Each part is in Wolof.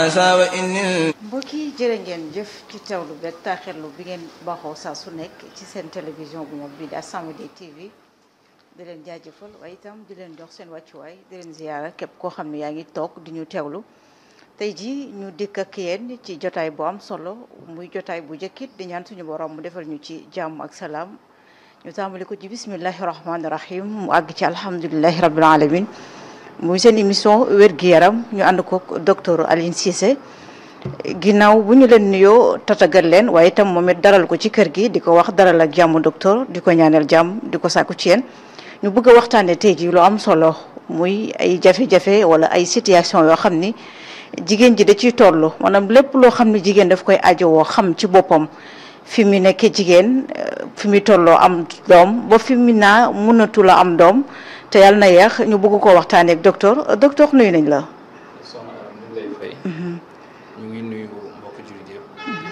mbokk yi jërë ngeen jëf ci teewlu beeg taaxirlu bi ngeen baaxoo saa su nekk ci seen télévision bu mag bi di As-Samadiyya TV di leen jaajëfal waaye itam di leen jox seen wàccuwaay di leen ziyaara képp koo xam ne yaa ngi toog di ñu teewlu tey jii ñu dikk ak yéen ci jotaay bu am solo muy jotaay bu njëkkit di ñaan suñu borom mu defal ñu ci jàmm ak salaam ñu tàmbali ko ci bismillahi rahmaani rahim mu àgg ci alhamdulilahi rabbil alamin muy seen émission wér-gu-yaram ñu ànd ko docteur Alioune Cissé ginnaaw bu ñu leen nuyoo tatagal leen waaye itam moom it daral ko ci kër gi di ko wax daral ak jàmm docteur di ko ñaanal jàmm di ko sàkku ci yéen ñu bëgg a waxtaanee tey jii lu am solo muy ay jafe-jafe wala ay situation yoo xam ni jigéen ji da ciy toll maanaam lépp loo xam ne jigéen daf koy ajowoo xam ci boppam fi mu nekkee jigéen fi mu tolloo am doom ba fi mu naa mënatu la am doom te yàlla na yeex ñu bëgg koo waxtaanee ak docteur docteur nuyu nañ la. soxna Aram ñu ngi lay fay. ñu ngi nuyu mbokk jullit yëpp.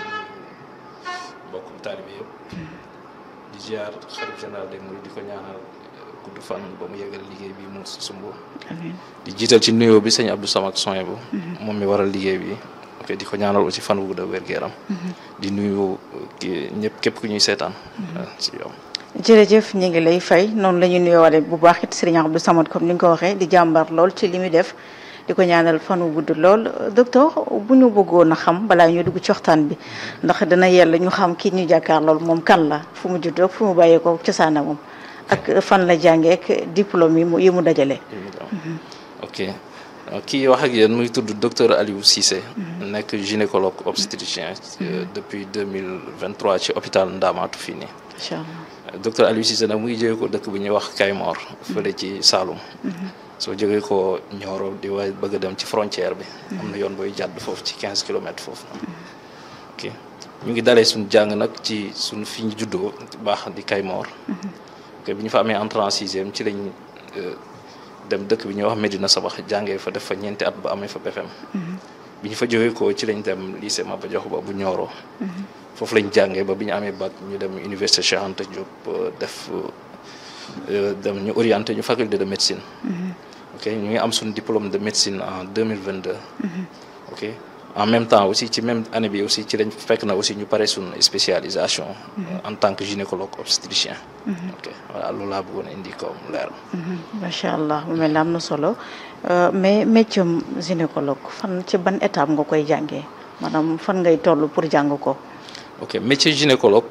mbokk taalibe yëpp. di ziar xarit général des mourides di ko ñaanal gudd fan ba mu yeggal liggéey bi mu sumb. di jiital ci nuyoo bi sëñ Abdou Samad Soye bu moom mi waral liggéey bi. ok di ko ñaanal aussi fan wu gudd wér gu yaram. di nuyu ñëpp képp ku ñuy seetaan. ci yow. jërëjëf ñu ngi lay fay noonu la ñuy nuyoowaale bu baax it Serigne Abdou Samad comme ni nga ko waxee di jàmbar lool ci li muy def di ko ñaanal fan wu gudd lool docteur bu ñu bëggoon a xam balaa ñu dugg ci waxtaan bi ndax dana yella ñu xam kii ñu jàkkaar lool moom kan la fu mu juddoo fu mu bàyyee ko cosaana moom ak fan la jàngee ak diplôme yi mu yi mu dajale. ok kii wax ak yéen muy tudd docteur Aliou Cissé. nekk gynécologue obstétricien. depuis deux mille vingt trois ci hôpital Ndamatou fii nii. incha allah. docteur Aliou Cissé nag mu ngi jógee ko dëkk bu ñuy wax Kaymor fële ci Saloum soo jógee ko Nioro di waay bëgg a dem ci frontière bi am na yoon booy jàdd foofu ci quinze kilomètres foofu ok ñu ngi dalee suñ jàng nag ci suñ fi ñu juddoo baax di Kaymor ok bi ñu fa amee entrée en sixième ci lañ dem dëkk bi ñuy wax Medina Sabax jàngee fa def fa ñeenti at ba amee fa BFEM bi ñu fa jógee ko ci lañ dem lycée Maba Diakhou Ba bu Nioro foofu lañ jàngee ba bi ñu amee bac ñu dem université Cheikh Anta Diop def dem ñu orienté ñu faculté de médecine. ok ñu ngi am suñu diplôme de médecine en deux mille vingt deux. ok en même temps aussi ci même année bi aussi ci lañ fekk na aussi ñu pare suñu spécialisation. en tant que gynécologue obstétricien. ok voilà loolu laa bëggoon indi comme leer. macha allah mu mel ne am na solo mais métier gynécologue fan ci ban étape nga koy jàngee maanaam fan ngay toll pour jàng ko. ok métier gynécologue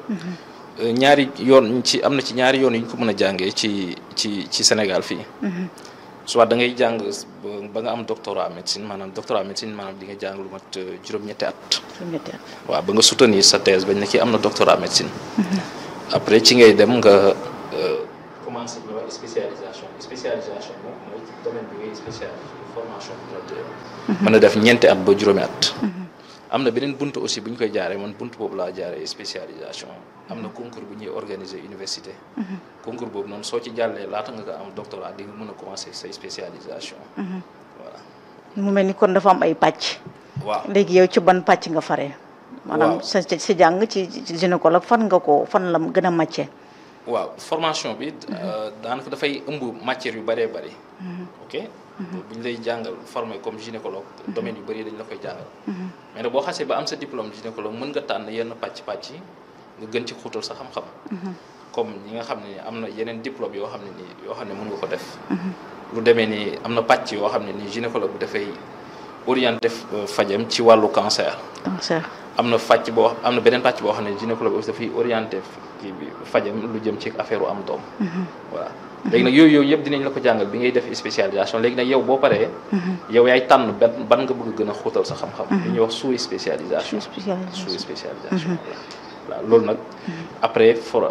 ñaari yoon ci am na ci ñaari yoon yu ñu ko mën a jàngee ci ci ci Sénégal fii soit da ngay jàng ba nga am doctorat médecine maanaam doctorat médecine maanaam di nga jàng lu mat juróom-ñetti at juróom-ñetti at waaw ba nga soutenir sa thèse bañ ne kii am na doctorat médecine après ci ngay dem nga commencé ñu wax spécialisation spécialisation moom mooy domaine bi ngay spécialisé formation mën a def ñeenti at ba juróomi at am na beneen bunt aussi bu ñu koy jaaree man bunt boobu laa jaaree spécialisation am na concours bu ñuy organiser université. concours boobu noonu soo ci jàllee laata nga ko am doctorat di nga mën a commencer say spécialisation. voilà. mu mel ni kon dafa am ay pàcc. waaw léegi yow ci ban pàcc nga faree. maanaam sa sa jàng ci gynécologue fan nga ko fan la gën a màccee. waaw formation bi. daanaka dafay ëmb matière yu bëree bëri. ok. bu ñu lay jàngal formé comme gynécologue domaine yu bëri dañ la koy jàngal mais nag boo xasee ba am sa diplôme gynécologue mën nga tànn yenn pàcc-pàcc yi nga gën ci xuutal sa xam-xam comme ñi nga xam ne ni am na yeneen diplôme yoo xam ne nii yoo xam ne mën nga ko def lu demee ni am na pàcc yoo xam ne nii gynécologue bi dafay orienté fajam ci wàllu cancer cancer am na fàcc boo am na beneen pàcc boo xam ne gynécologue bi aussi dafay orienté kii bi fajam lu jëm ci affaire u am doom voilà léegi nag yooyu yooyu yëpp dinañ la ko jàngal bi ngay def spécialisation léegi nag yow boo paree yow yaay tànn ban ban nga bëgg gën a xóotal sa xam-xam li ñuy wax sous spécialisation sous spécialisation waaw loolu nag après for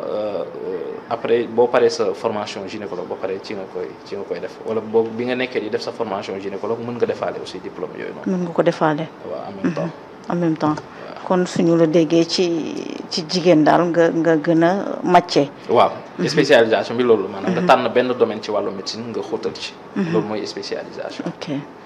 après boo paree sa formation gynécologue ba pare ci nga koy ci nga koy def wala boobu bi nga nekkee di def sa formation gynécologue mën nga defaale aussi diplôme yooyu noonu mën nga ko defaale waaw en même temps en même temps kon suñu la déggee ci ci jigéen daal nga nga gën a màccee waaw spécialisation bi loolu maanaam nga tànn benn domaine ci wàllu médecine nga xóotal ci loolu mooy spécialisation ok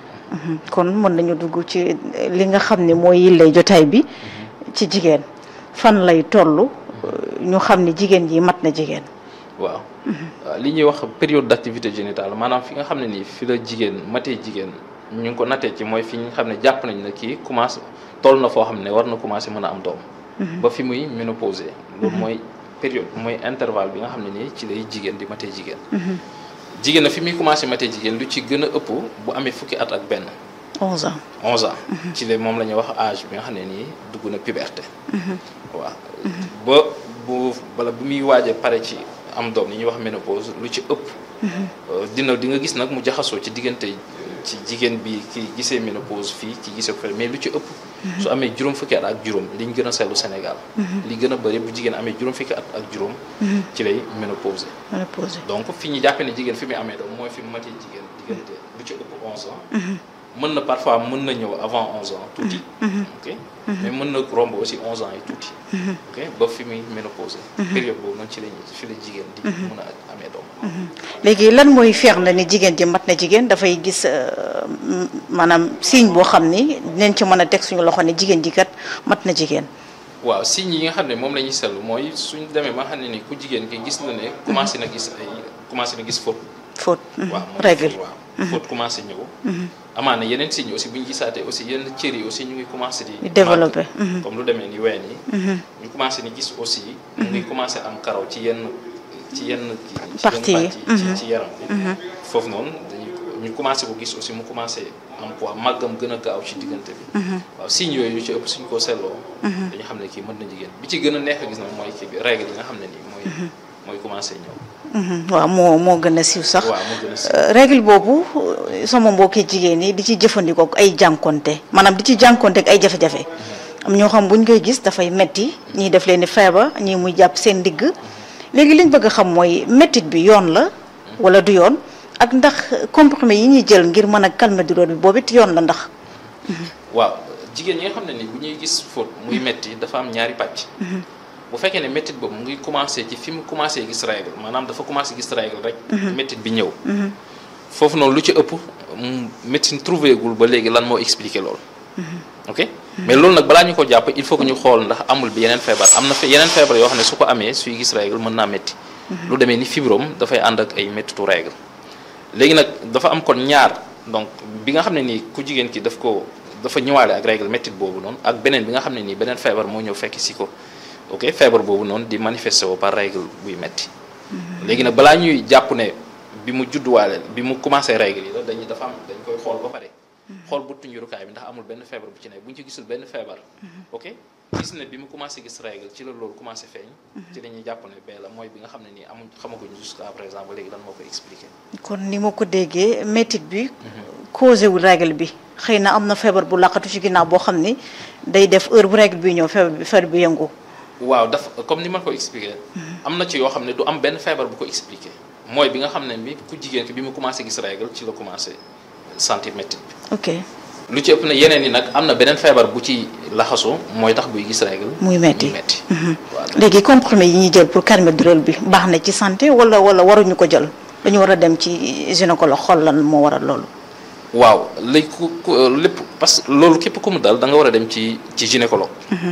kon mën nañu dugg ci li nga xam ne mooy yillay jotaay bi ci jigéen fan lay toll ñu xam ne jigéen ji mat na jigéen waaw li ñuy wax période d'activité génitale maanaam fi nga xam ne nii fi la jigéen matee jigéen ñu ngi ko nattee ci mooy fi ñu xam ne jàpp nañ ne kii commencé toll na foo xam ne war na commencé mën a am doom ba fi muy ménopausé loolu mooy période mooy intervalle bi nga xam ne nii ci lay jigéen di matee jigéen jigéen na fi muy commencé matee jigéen lu ci gën a ëpp bu amee fukki at ak benn 11 ans 11 ans ci la moom la ñuy wax âge bi nga xam ne nii dugg na puberté waaw ba bu bala bu muy waaje pare ci am doom li ñuy wax ménopause lu ci ëpp dina di nga gis nag mu jaxasoo ci diggante ci jigéen bi ki gisee ménopause fii ki gisee ko mais lu ci ëpp su amee juróom fukki at ak juróom liñ gën a seetlu Sénégal li gën a bëri bu jigéen amee juróom fukki at ak juróom ci lay ménopause ménopause donc fi ñu jàppee ne jigéen fi muy amee doom mooy fi mu matee jigéen diggante lu ci ëpp 11 ans mën na parfois mën na ñëw avant 11 ans tuuti ok mais mën na romb aussi 11 ans yi tuuti ok ba fi muy ménopause période boobu noonu ci lañ fi la jigéen di mën a amee doom léegi lan mooy feex na ni jigéen ji mat na jigéen dafay gis maanaam signe boo xam ni dinañ ci mën a teg suñu loxo ne jigéen ji kat mat na jigéen waaw signes yi nga xam ne moom la ñuy seetlu mooy suñ demee ba nga xam ne ni ku jigéen ki gis na ne commencé na gis ay commencé na gis faute faute waaw mooy règle waaw faute commencé ñëw amaana yeneen signes aussi bu ñu gisaatee aussi yenn cër yi aussi ñu ngi commencé di di développé comme lu demee ni ween yi ñu commencé ni gis aussi mu ngi commencé am karaw ci yenn ci yenn kii ci Partie yi. yenn partie ci ci yaram bi foofu noonu dañuy ñu commencé ko gis aussi mu commencé am poids màggam gën a gaaw ci diggante bi waaw signes yooyu yu ci ëpp suñ ko seetloo dañu xam ne kii mën na jigéen bi ci gën a neex a gis nag mooy kii bi règle yi nga xam ne nii mooy mooy commencé ñëw waaw moo moo gën a siiw sax waaw moo gën a si règle boobu sama mbokki jigéen ñi di ci jëfandikoo ak ay jànkonte maanaam di ci jànkonte ak ay jafe-jafe am ñoo xam buñ koy gis dafay metti ñii def leen ni feebar ñii muy jàpp seen ndigg léegi liñ bëgg a xam mooy mettit bi yoon la wala du yoon ak ndax comprimé yi ñuy jël ngir mën a calmer douleur bi boobu it yoon la ndax waaw jigéen ñi nga xam ne ni bu ñuy gis faute muy metti dafa am ñaari pàcc bu fekkee ne méttit boobu mu ngi commencé ci fi mu commencé gis règle maanaam dafa commencé gis règle rek méttit bi ñëw foofu noonu lu ci ëpp mm, médecine trouvé gul ba léegi lan moo expliqué loolu ok mais loolu nag balaa ñu ko jàpp il faut que ñu xool ndax amul bi yeneen feebar am na fe yeneen feebar yoo xam ne su ko amee suy gis règle mën naa métti lu demee ni fibrome dafay ànd ak ay méttitu règle léegi nag dafa am kon ñaar donc bi nga xam ne nii ku jigéen ki daf ko dafa ñëwaale ak règle méttit boobu noonu ak beneen bi nga xam ne nii beneen feebar moo ñëw fekk si ko ok feebar boobu noonu di manifesté woo par règle buy metti léegi nag balaa ñuy jàpp ne bi mu judduwaale bi mu commencé règle yi la dañuy dafa am dañ koy xool ba pare xool buttu njurukaay bi ndax amul benn feebar bu ci nekk bu ñu ci gisul benn feebar ok gis ne bi mu commencé gis règle ci la loolu commencé feeñ ci la ñuy jàpp ne bee la mooy bi nga xam ne nii amuñ xamaguñu jusqu'à présent ba léegi lan moo koy expliqué kon ni ma ko déggee métit bi causé wul règle bi xëy na am na feebar bu laqatu ci ginnaaw boo xam ni day def heure bu règle bi ñëw feebar bi feebar bi yëngu waaw daf comme ni ma ko expliqué am na ci yoo xam ne du am benn feebar bu ko expliqué mooy bi nga xam ne bi ku jigéen ki bi mu commencé gis règle ci la commencé sentir métit bi ok lu ci ëpp na yeneen yi nag am na beneen feebar bu ci laxasu mooy tax buy gis règle muy metti muy metti waaw léegi comprimé yi ñuy jël pour calmer douleur bi baax na ci santé wala wala waruñu ko jël dañu war a dem ci gynécologue xool lan moo waral loolu waaw léegi ku ku lépp parce que loolu képp ku mu dal da nga war a dem ci ci gynécologue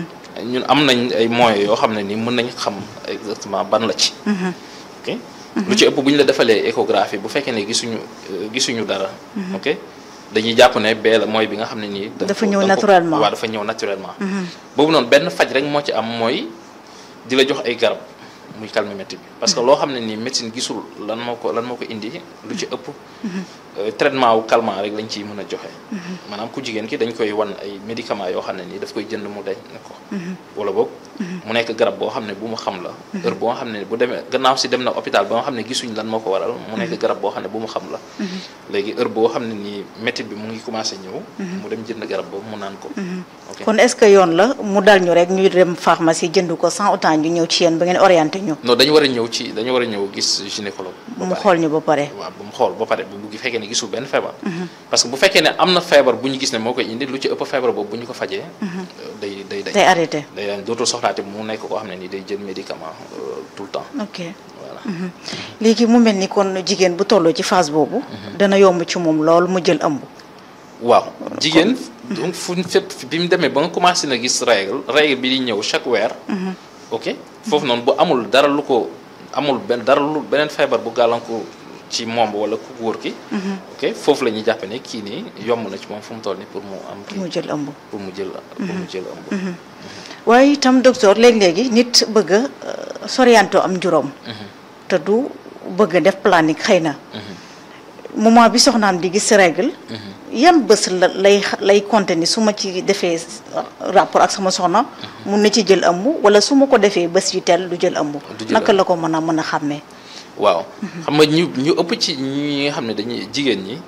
ñun am nañ ay moyens yoo xam ne ni mën nañ xam exactement ban la ci ok lu ci ëpp bu ñu la defalee échographie bu fekkee ne gisuñu euh, gisuñu dara ok dañuy jàpp ne bee la mooy bi nga xam ne nii da nga Dafa ko- ñëw da nga ko- naturellement. waaw dafa ñëw naturellement boobu noonu benn faj rek moo ci am mooy di la jox ay garab muy calmer métti bi parce que loo xam ne nii médecine gisul lan moo ko lan moo ko indi lu ci ëpp euh, traitement wu calmant rek lañ ciy mën a joxe maanaam ku jigéen ki dañ koy wan ay médicaments yoo xam ne nii daf koy jënd mu dañ ne ko wala boog mu nekk garab boo xam ne bu mu xam la heure boo xam ne bu demee gannaaw si dem na hôpital ba nga xam ne gisuñ lan moo ko waral mu nekk garab boo xam ne bu mu xam la léegi heure boo xam ne nii métti bi mu ngi commencé ñëw mu dem jënd garab boobu mu naan ko ok kon est-ce que yoon la mu dal ñu rek ñu dem pharmacie jënd ko sans autant ñu ñëw ci yéen ba ngeen orienté ñu non dañu war a ñëw ci dañu war a ñëw gis gynécologue ba mu pare. xool ñu ba pare waaw bu mu xool ba pare bu bu fekkee ne gisul benn feebar parce que bu fekkee ne am na feebar bu ñu gis ne moo koy indi lu ci ëpp feebar boobu bu ñu ko fajee day day day day arrêté day dañ dootul soxlaate mu nekk koo xam ne ni day jël médicament euh, tout le temps ok voilà léegi mu mel ni kon jigéen bu tolloo ci phase boobu dana yomb ci moom lool mu jël ëmb waaw jigéen donc fu fépp bi mu demee ba nga commencé na gis règle règle bi di ñëw chaque weer ok foofu noonu bu amul dara lu ko amul benn dara lu beneen feebar bu gàllankoor ci moom wala ku góor ki ok foofu la ñuy jàppe ne kii nii yomb na ci moom fu mu toll ni pour mu am kii mu jël ëmb pour mu jël pour mu jël ëmb waaye itam docteur léegi-léegi nit bëgg a sorianto am juróom te du bëgg a def planning xëy na moment bi soxnaam di gis règle yan bés la lay lay compter ni su ma ci defee rapport ak sama soxna mun na ci jël ëmb wala su ma ko defee bés yu teel du jël ëmb Du jël naka ëmb. la ko mën a mën a xàmmee waaw xam nga ñu ñu ëpp ci ñi nga xam ne dañuy jigéen ñi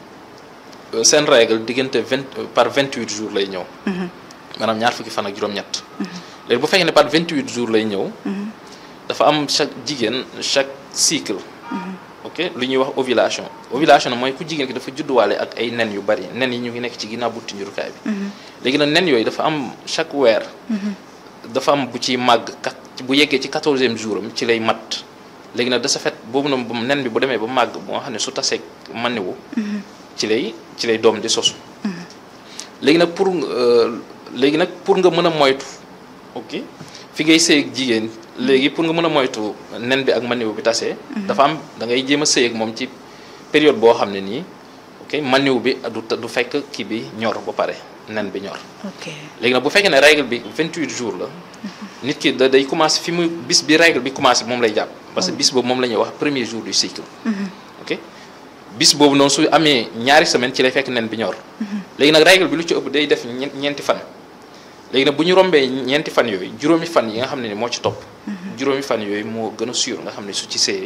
euh, seen règle diggante vingt par vingt huit jours lay ñëw maanaam ñaar fukki fan ak juróom-ñett léegi bu fekkee ne par vingt huit jours lay ñëw dafa am chaque jigéen chaque cycle ok lu ñuy wax ovulation ovulation nag mooy ku jigéen ki dafa judduwaale ak ay nen yu bari nen yi ñu ngi nekk ci ginnaaw butti njurukaay bi léegi nag nen yooyu dafa am chaque weer dafa am bu ci màgg kat bu yeggee ci quatorzième jour am ci lay mat léegi nag de ce fait boobu nag bu nen bi bu demee ba màgg bu nga xam ne su tasee maniwu ci lay ci lay doom di sosu léegi nag pour euh, léegi nag pour nga mën a moytu ok fi ngay sëy ak jigéen léegi pour nga mën a moytu nen bi ak maniwu bi tasee dafa am da ngay jéem a sëy ak moom ci période boo xam ne nii ok maniwu bi du du fekk kii bi ñor ba pare nen bi ñor ok léegi nag bu fekkee ne règle bi 28 jours la nit ki da day commencé fi mu bis bi règle bi commencé moom lay jàpp parce que bis boobu moom la ñuy wax premier jour du cycle ok bis boobu noonu su amee ñaari semaine ci lay fekk nen bi ñor léegi nag règle bi lu ci ëpp day def ñe- ñeenti fan léegi nag bu ñu rombee ñeenti fan yooyu juróomi fan yi nga xam ne ni moo ci topp juróomi fan yooyu moo gën a sûr nga xam ne su ci séyee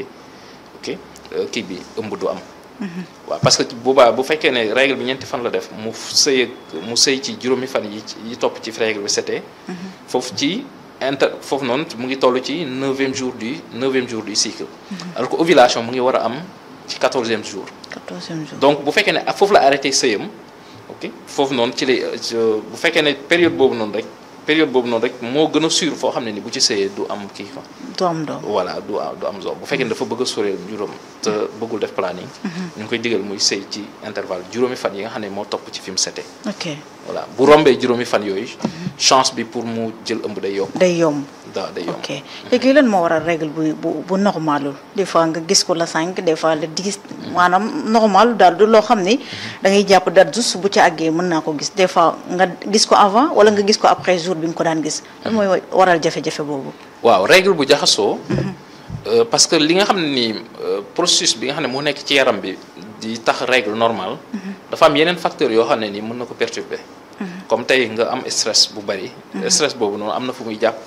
ok euh, kii bi ëmb du am waaw parce que boobaa bu fekkee ne règle bi ñeenti fan la def mu sëy ak mu sëy ci juróomi fan yi ci- yi topp ci règle bi setee foofu ci inter foofu noonu mu ngi toll ci neuvième jour du neuvième jour du cycle alors que ovulation mu ngi war a am ci quatorzième jour quatorzième jour donc bu fekkee ne foofu la arrêté sëyam ok foofu noonu ci lay euh, bu fekkee ne période boobu noonu rek période boobu noonu rek moo gën a sûr foo xam ne ni bu ci sëyee du am kii quoi du am doom voilà du am du am zo bu fekkee ne dafa bëgg a soreel juróom te bëggul def planning ñu ngi koy digal muy sëy ci intervalle juróomi fan yi nga xam ne moo topp ci fi mu setee ok voilà bu rombee juróomi fan yooyu chance bi pour mu jël ëmb day yokk day yomb da day yomb ok léegi lan moo waral règle bu bu bu normalul des fois nga gis ko la cinq des fois la dix maanaam normal daal du loo xam ni da ngay jàpp date juste bu ci àggee mën naa ko gis des fois nga gis ko avant wala nga gis ko après jour bi nga ko daan gis lan mooy waral jafe-jafe boobu waaw règle bu jaxasoo euh, parce que li nga xam ne nii euh, processus bi nga xam ne moo nekk ci yaram bi di tax règle normale dafa am yeneen facteurs yoo xam ne nii mën na ko perturber comme tey nga am stress bu bari stress boobu noonu am na fu muy jàpp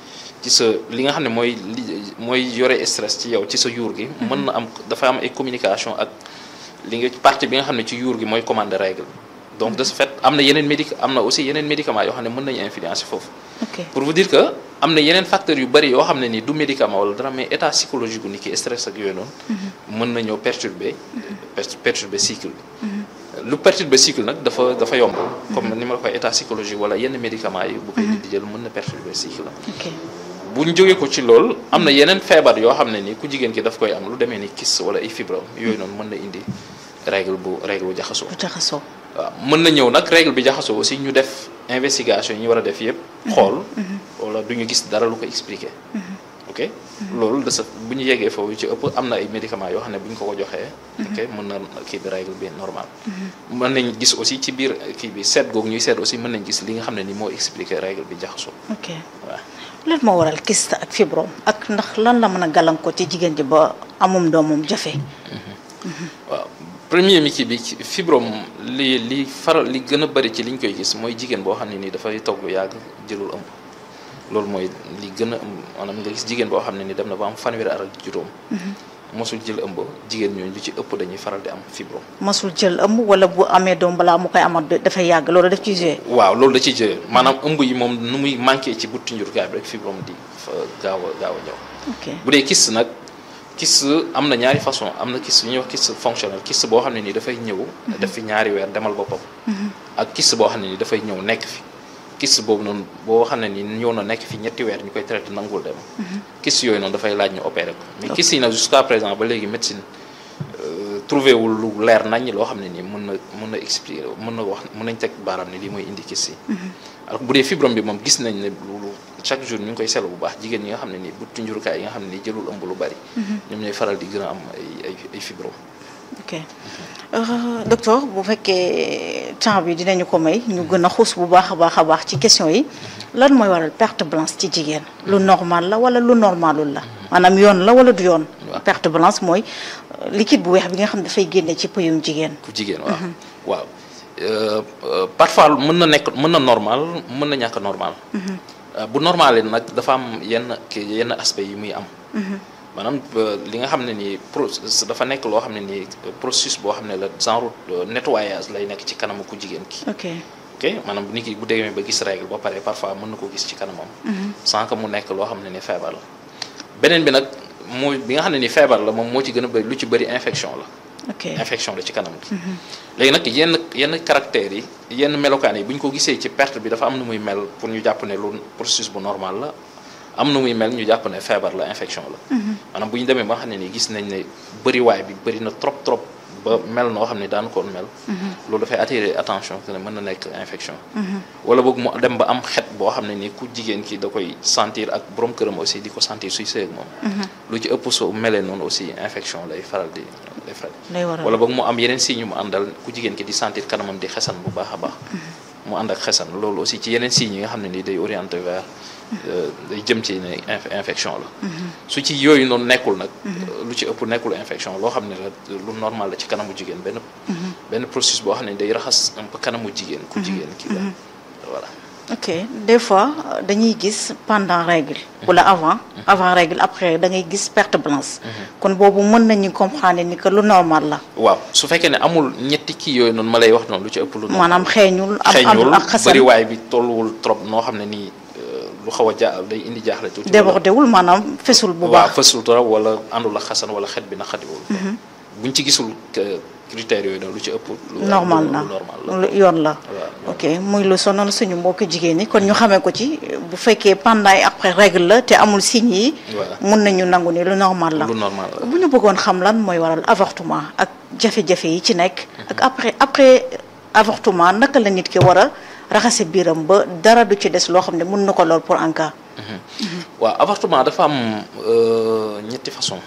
ci sa li nga xam ne mooy li mooy yore stress ci yow ci sa yuur gi mën na am dafa am ay communication ak li nga partie bi nga xam ne ci yuur gi mooy commande règle donc de ce fait am na yeneen médic am na aussi yeneen médicaments yoo xam ne mën nañu influencer foofu ok pour vous dire que am na yeneen facteurs yu bëri yoo xam ne ni du médicament wala dara mais état psychologique gu ni ki stress ak yooyu noonu mën na ñëw perturber per- perturber cycle bi lu perturber cycle nag dafa dafa yomb comme ni ma la koy état psychologique wala yenn médicaments yi bu koy nit di jël mën na perturber cycle la ok bu ñu jógee ko ci loolu am na yeneen feebar yoo xam ne ni ku jigéen ki daf koy am lu demee ni kyste wala ay fibrome yooyu noonu mën na indi règle bu règle bu jaxasoo bu jaxasoo waaw mën na ñëw nag règle bi jaxasoo aussi ñu def investigation yi ñu war a def yëpp xool wala du ñu gis dara lu ko expliquer ok loolu de sa bu ñu yeggee foofu ci ëpp am na ay médicaments yoo xam ne bu ñu ko ko joxee ok mën na kii bi règle bi normal mën nañ gis aussi ci biir kii bi seet googu ñuy seet aussi mën nañ gis li nga xam ne ni moo expliquer règle bi jaxasoo ok waaw lan moo waral kyste ak fibrome ak ndax lan la mën a gàllankoor ci jigéen ji ba amum doomam jafe waaw premier mi kii bi fibrome li li faral li gën a bëri ci li ñu koy gis mooy jigéen boo xam ne nii dafay toog lu yàgg jëlul ëmb loolu mooy li gën a maanaam nga gis jigéen boo xam ne ni dem na ba am fanweeri at ak juróom mosul jël ëmb jigéen ñooñu lu ci ëpp dañuy faral di am fibrome masul jël ëmb wala bu amee doom balaa mu koy amat dafay yàgg loolu daf ciy joué waaw loolu da ciy jëlee maanaam ëmb yi moom nu muy manqué ci butti njurukaay bi rek fibrome di fa gaaw a gaaw a ñëw ok bu dee kyste nag kyste am na ñaari façon am na kyste yu ñuy wax kyste fonctionnel kyste boo xam ne nii dafay ñëw def fi ñaari weer demal boppam ak kyste boo xam ne nii dafay ñëw nekk fi kyste boobu noonu boo xam ne nii ñëw na nekk fi ñetti weer ñu koy traité nangul dem kyste yooyu noonu dafay laaj ñu opéré ko mais kyste yi nag jusqu'à présent ba léegi médecine trouvé wul lu leer nañ loo xam ne nii mën na mën na expliquer mën na wax mën nañ teg baaraam ne lii mooy indi kyste yi alors bu dee fibrome bi moom gis nañ ne loolu chaque jour ñu ngi koy seetlu bu baax jigéen ñi nga xam ne nii buttu njurukaay yi nga xam ne nii jëlul ëmb lu bari ñoom ñooy faral di gën a am ay ay ay fibrome ok docteur bu fekkee temps bi dinañu ko may ñu gën a xuus bu baax a baax a baax ci question yi lan mooy waral perte blanche ci jigéen lu normal la wala lu normalul la maanaam yoon la wala du yoon perte blanche mooy liquide bu weex bi nga xam ne dafay génne ci pëyum jigéen ku jigéen waaw waaw parfois mën na nekk mën na normal mën na ñàkk normal bu normal nag dafa am yenn kii yenn aspect yi muy am maanaam li nga xam ne nii pro dafa nekk loo xam ne nii processus boo xam ne la genre nettoyage lay nekk ci kanamu ku jigéen ki ok ok maanaam nit ki bu demee ba gis règle ba pare parfois mën na ko gis ci kanamam sans que mu nekk loo xam ne ni feebar la beneen bi nag mooy bi nga xam ne ni feebar la moom moo ci gën a bëri lu ci bëri infection la ok infection la ci kanam gi léegi nag yenn yenn caractères yi yenn melokaan yi bu ñu ko gisee ci perte bi dafa am nu muy mel pour ñu jàpp ne lu processus bu normal la am nu muy mel ñu jàpp ne feebar la infection la maanaam bu ñu demee ba nga xam ne nii gis nañ ne bëriwaay bi bëri na trop trop ba mel noo xam ne daan koon mel loolu dafay attirer attention que ne mën na nekk infection wala boog mu dem ba am xet boo xam ne ni ku jigéen ki da koy sentir ak borom këram aussi di ko sentir suy sëy ak moom lu ci ëpp soo melee noonu aussi infection lay faral di lay faral lay waral wala boog mu am yeneen signes yu mu àndal ku jigéen ki di sentir kanamam di xesan bu baax a baax mu ànd ak xesan loolu aussi ci yeneen signes yi nga xam ne ni day orienté vers day jëm ci ne infection la su ci yooyu noonu nekkul nag lu ci ëpp nekkul infection loo xam ne la lu normal la ci kanamu jigéen benn benn processus boo xam ne day raxas un peu kanamu jigéen ku jigéen ki la voilà ok des fois dañuy gis pendant règle wala avant avant règle après da ngay gis perte blanche kon boobu mën nañu comprendre ni que lu normal la waaw su fekkee ne amul ñetti kii yooyu noonu ma lay wax noonu lu ci ëpp lu normal maanaam xeeñul am xeeñul am ak xasan bëriwaay bi tolluwul trop noo xam ne nii lu xaw a ja day indi jaaxle tuuti débordé wul maanaam fesul bu waaw baax fësul trop wala àndul ak xasan wala xet bi na xadiwul buñ ci gisul critères yooyu noonu lu ci ëpp lu normal lu na normal la lu yoon la waaw ok muy lu sonal suñu mbokki jigéen ñi kon ñu xamee ko ci bu fekkee pendant et après règle la te amul signes yi voilà mun nañu nangu ni lu normal la lu normal la bu ñu bëggoon xam lan mooy waral avortement ak jafe-jafe yi ci nekk ak après après avortement naka la nit ki war a raxase biiram ba dara du ci des loo xam ne mun na ko lool pour en cas waaw avortement dafa am euh, ñetti façon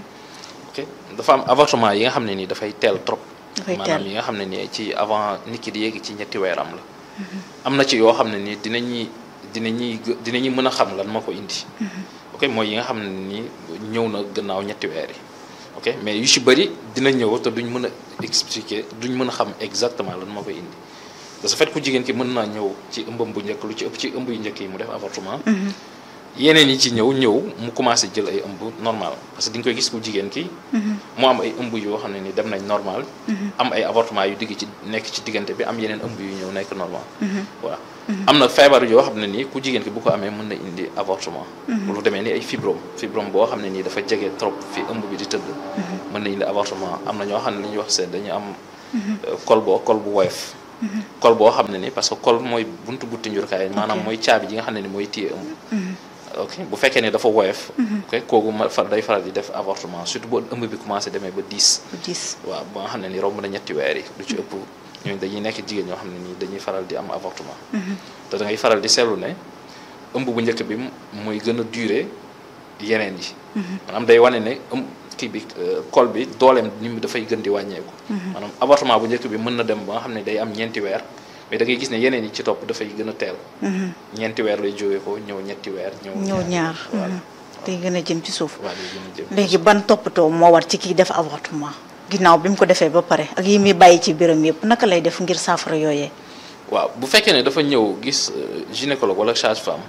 ok dafa am avortement yi nga xam ne nii dafay teel trop Dafay maanaam teel. yi nga xam ne nii ci avant nit ki di yéegi ci ñetti weeram la am na ci yoo xam ne nii dinañuy dinañuy gë- dinañuy mën a xam lan moo ko indi ok mooy yi nga xam ne nii ñëw na gannaaw ñetti weer yi ok mais yu ci bëri dina ñëw te duñ mën a expliquer duñ mën a xam exactement lan moo koy indi de ce fait ku jigéen ki mën naa ñëw ci ëmbam bu njëkk lu ci ëpp ci ëmb yu njëkk yi mu def avortement yeneen yi ci ñëw ñëw mu commencé jël ay ëmb normal parce que di nga koy gis ku jigéen ki mu am ay ëmb yoo xam ne ni dem nañ normal am ay avortement yu digg ci nekk ci diggante bi am yeneen ëmb yu ñëw nekk normal voilà am na feebar yoo xam ne nii ku jigéen ki bu ko amee mën na indi avortement lu demee ni ay fibrome fibrome boo xam ne nii dafa jege trop fi ëmb bi di tëdd mën na indi avortement am na ñoo xam ne li ñuy wax seen dañu am euh, col boo col bu woyof col boo xam ne ni parce que col mooy buntu butti njurkaay maanaam mooy caabi ji nga xam ne ni mooy téye ëmb ok bu fekkee ne dafa woyof ok kooku ma fa day faral di def avortement surtout bu ëmb bi commencé demee ba 10 bu diis waaw ba nga xam ne ni romb na ñetti weer yi lu ci ëpp ñooñu dañuy nekk jigéen ñoo xam ne nii dañuy faral di am avortement te da ngay faral di seetlu ne ëmb bu njëkk bi mooy gën a durer yeneen yi maanaam day wane ne ëmb kii bi euh, col bi dooleem ni mu dafay gën di wàññeeku maanaam avortement bu njëkk bi mën na dem ba nga xam ne day am ñeenti weer mais da ngay gis ne yeneen yi ci topp dafay gën a teel ñeenti weer lay jógee ko ñëw ñetti weer ñëw ñëw ñaar voilà day gën a jëm ci suuf waaw day gën a jëm léegi ban toppatoo moo war ci kii def avortement ginnaaw bi mu ko defee ba pare ak yi muy bàyyi ci biiram yëpp naka lay def ngir saafara yooyee waaw bu fekkee ne dafa ñëw gis euh, gynécologue wala sage-femme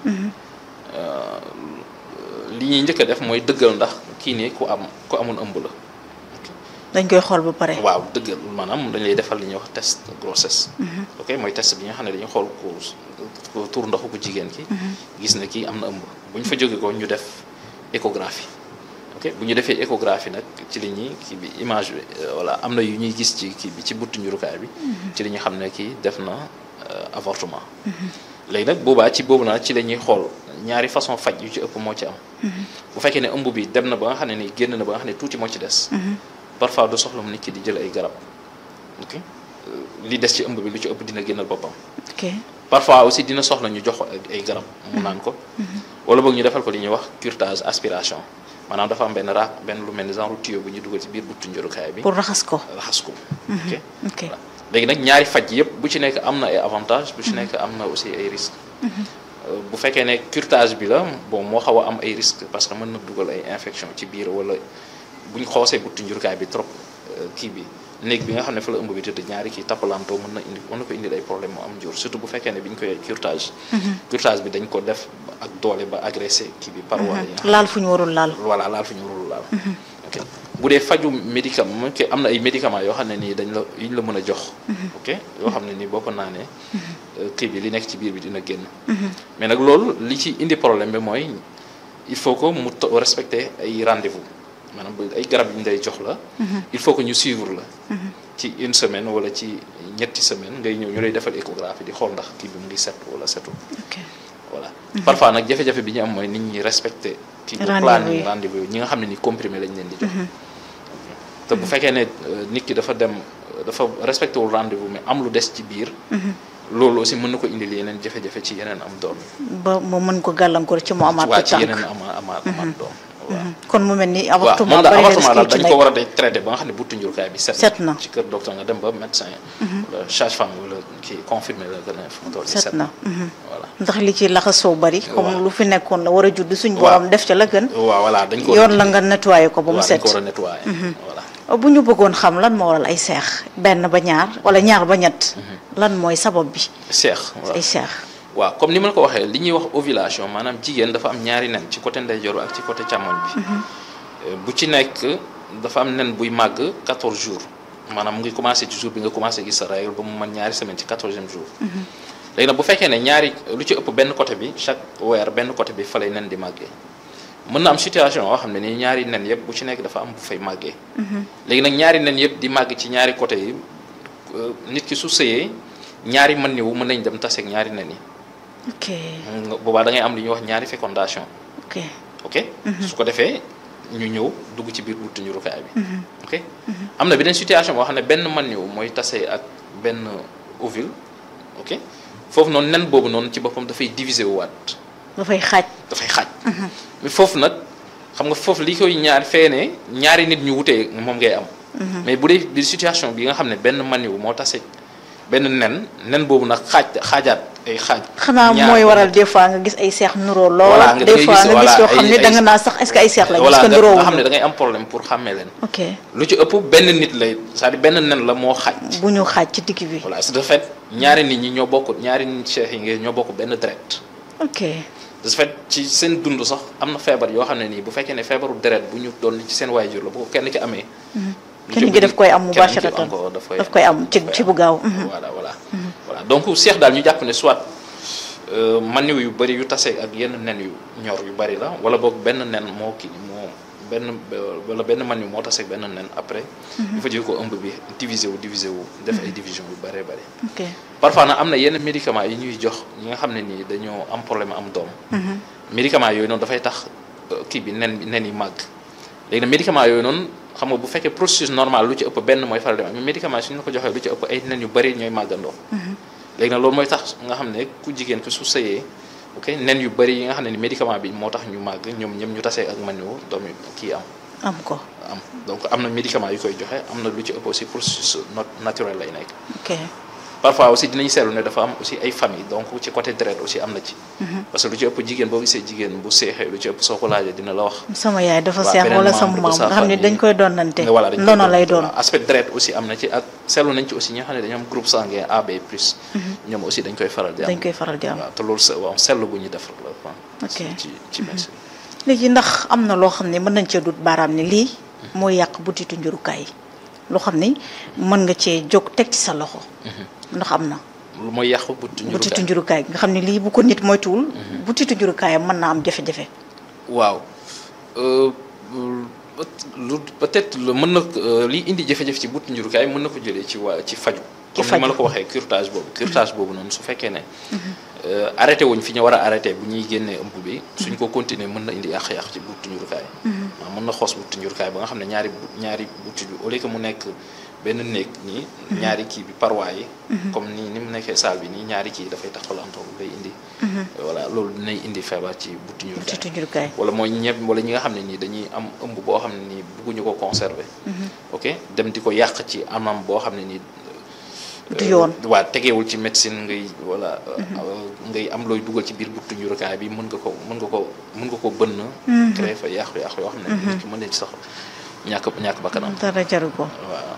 li ñuy njëkk a def mooy dëggal ndax kii nii ku am ku amoon ëmb la dañ koy xool ba pare waaw dëggal maanaam dañ lay defal li ñuy wax test grossesse ok mooy test bi nga xam ne dañuy xool ku ku tur ndoxu ku jigéen ki gis ne kii am na ëmb bu ñu fa jóge ko ñu def échographie ok bu ñu defee échographie nag ci li ñuy kii bi image bi euh, voilà am na yu ñuy gis ci kii bi ci buttu njurukaay bi ci li ñu xam ne kii def na euh, avortement léegi nag boobaa ci boobu naa ci la ñuy xool ñaari façon faj yu ci ëpp moo ci am bu fekkee ne ëmb bi dem na ba nga xam ne ni génn na ba nga xam ne tuuti moo ci des parfois du soxla mu nit ki di jël ay garab ok Euh, li des ci ëmb bi lu ci ëpp dina génnal boppam ok parfois aussi dina soxla ñu jox ko ay garab mu naan ko wala boog ñu defal ko li ñuy wax curetage aspiration maanaam dafa am benn raak benn lu mel ni genre tuyau bu ñu dugal ci biir buttu njurukaay bi pour raxas ko raxas ko ok ok voilà léegi nag ñaari faj yëpp bu ci nekk am na ay avantages bu ci nekk am na aussi ay risques Euh, bu fekkee ne curetage bi la bon moo xaw a am ay risques parce que mën na dugal ay infection ci biir wala bu ñu xoosee buttu njurukaay bi trop euh, kii bi néeg bi nga xam ne fa la ëmb bi tëdd ñaari kii tappalantoo mën na indi mën na ko indi ay problème mu am jur surtout bu fekkee ne bi ñu koy curetage curetage bi dañ ko def ak doole ba agressé kii bi paroi yi nga laal fu ñu warul laal voilà laal fi ñu warul laal ok bu dee faju médicament ok am na ay médicaments yoo xam ne nii dañ la yu ñu la mën a jox ok yoo xam ne nii boo ko naanee euh, kii bi li nekk ci biir bi dina génn mais nag loolu li ci indi problème bi mooy il faut que mu to- respecter ay rendez-vous maanaam bu ay garab yu ñu lay jox la il faut que ñu suivre la ci une semaine wala ci ñetti semaine ngay ñëw ñu lay defal échographie di xool ndax kii bi mu ngi set wala setul ok voilà parfois nag jafe-jafe bi ñu am mooy nit ñi respecté kii bu Rendez-vous planning yi. rendez-vous yi ñi nga xam ne ni comprimé lañ leen di jox te bu fekkee ne euh, nit ki dafa dem euh, dafa respecté wul rendez-vous mais am lu des ci biir loolu aussi mën na ko indil yeneen jafe-jafe ci yeneen am doom ba mu mën ko gàllankoor ci mu amaat waa ko ci tànk yeneen ama ama amaat doom waaw kon mu mel ni waaw avortement moom daal bari na avortement daal risque dañ yi ci ko war a nekk day traité ba nga xam ne buttu njurukaay bi set Set na. ci kër docteur nga dem ba médecin wala sage-femme wala kii confirmé la gën a fu mu toll nii set na mhm. voilà ndax li ci laxasoo bari comme Waaw. lu fi nekkoon la war a judd suñ Waaw. borom def ca la gën waaw voilà dañ ko yoon la nga nettoyé ko ba mu waaw dañ set ko war a nettoyer voilà bu ñu bëggoon xam lan moo waral ay seex benn ba ñaar wala ñaar ba ñett lan mooy sabab bi seex waaw ay seex waaw comme ni ma la ko waxee li ñuy wax ovulation maanaam jigéen dafa am ñaari nen ci côté ndeyjoor bi ak ci côté càmmoñ bi Euh, bu ci nekk dafa am nen buy màgg 14 jours maanaam mu ngi commencé ci jour bi nga commencé gis sa règle ba mu mën ñaari semaine ci 14e jour léegi nag bu fekkee ne ñaari lu ci ëpp benn côté bi chaque weer benn côté bi fa lay nen di màggee mën na am situation yoo xam ne nii ñaari nen yëpp bu ci nekk dafa am bu fay màggee léegi nag ñaari nen yëpp di màgg ci ñaari côté yi euh, nit ki su sëyee ñaari mën niwu mën nañ dem taseeg ñaari nen yi ok nga boobaa da ngay am li ñuy wax ñaari fécondation ok ok su ko defee ñu ñëw dugg ci biir buttu njurukaay bi ok am na beneen situation boo xam ne benn man niw mooy tase ak benn ovule ok foofu noonu nen boobu noonu ci boppam dafay diviser wu waat dafay xaaj dafay xaaj mais foofu nag xam nga foofu li koy ñaar feene ñaari nit ñu wutee moom ngay am mais bu dee bi situation bi nga xam ne benn man niw moo tase benn nen nen boobu nag xaaj xaajaat ay xaaj xanaa ñaar mooy waral des fois nga gis ay seex nuroo lool Voilà, nga- des ngay fois gis, nga gis voilà, yoo xam ay- ne da nga ay- naa sax est-ce que ay seex la voilà gis ko nga nuroo nga xam ne da ngay am problème pour xàmmee leen ok lu ci ëpp benn nit lay c'est-à-dire benn nen la moo xaaj bu ñu xaaj ci digg bi voilà de fait ñaari nit ñi ñoo bokk ñaari nit cheikh yi ngeen ñoo bokk benn deret ok de fait ci seen dund sax am na feebar yoo xam ne nii bu fekkee ne feebaru deret bu ñu doon ci seen waajur la bu ko kenn ki amee lu kenn ci ki daf ëpp koy am kenn ki mubasharatan encore daf koy daf koy am ci daf ci koy bu gaaw am. voilà voilà voilà donc seex daal ñu jàpp ne soit euh, maniw yu bëri yu tase ak yenn nen yu ñor yu bëri la wala boog benn nen moo kii moo benn wala benn maniw moo tase ak benn nen après il faut dire ko ëmb bi divisé wu divisé wu def ay division yu bëree bëri ok parfois nag am na yenn médicaments yi ñuy jox ñi nga xam ne nii dañoo am problème am doom médicaments yooyu noonu dafay tax euh, kii bi nen bi nen yi màgg léegi nag médicaments yooyu noonu xam nga bu fekkee processus normal lu ci ëpp benn mooy faral di am mais médicament suñu la ko joxee lu ci ëpp ay nen yu bëri ñooy màggandoo léegi nag loolu mooy tax nga xam ne ku jigéen ki su sëyee ok nen yu bëri yi nga xam ne ni médicament bi moo tax ñu màgg ñoom ñoom ñu tasee ak man yu doom yi kii am am ko am donc am na médicament yu koy joxe am na lu ci ëpp aussi processus not- naturel lay nekk ok parfois aussi dinañ seetlu ne dafa am aussi ay famille donc ci côté deret aussi am na ci parce que lu ci ëpp jigéen boo gisee jigéen bu seexee lu ci ëpp soo ko laajee dina la wax sama yaay dafa Waa, seex beneen wala membre sama de maam sa nga xam ne famille. dañ koy doonante nga voilà dañ koy ndono doon. lay doon Voilà, aspect deret aussi am na ci ak seetlu nañ ci aussi ñi nga xam ne dañoo am groupe sanguin AB plus ñoom aussi dañ koy faral di am dañ koy faral di am waaw te loolu se waaw seetlu bu ñuy def la quoi Ok. ci ci médecine léegi ndax am na loo xam ne mën nañ cee dut baaraam ne lii mooy yàq butitu njurukaay loo xam ni mën nga cee jóg teg ci sa loxo ndax am na lu mooy yàqu butitu butitu njurukaay njurukaay nga xam ne lii bu ko nit moytuwul butitu njurukaayam mën naa am jafe-jafe waaw Euh, lu peut-être lu mën na euh, li indi jafe-jafe ci butitu njurukaay mën na ko jëlee ci waa ci faju Ci comme ni ma faju. la ko waxee curtage boobu curtage boobu noonu su fekkee ne euh, arrêté wuñ fi ñu war a arrêté bu ñuy génnee ëmb bi suñ ko continuer mën na indi yàq-yàq ci butitu njurukaay waaw mën na xoos butitu njurukaay ba nga xam ne ñaari bu- ñaari butit bi au lieu que mu nekk benn néeg nii ñaari kii bi paroi yi comme nii ni mu nekkee salle bi nii ñaari kii dafay taxalantoo day indi voilà loolu dinay indi feebar ci butitu njurukaay butitu njurukaay wala mooy ñëpp wala ñi nga xam ne nii dañuy am ëmb boo xam ne nii bëgguñu ko conserver ok dem di ko yàq ci anam boo xam ne nii du yoon waa tegeewul ci médecine ngay wala ngay am looy dugal ci biir butitu njurukaay bi mën nga ko mën nga ko mën nga ko bënn créer fa yàqu-yàqu yoo xam ne nit ki mën na ci sax ñàkk ñàkk bakkanam dara jaru ko waaw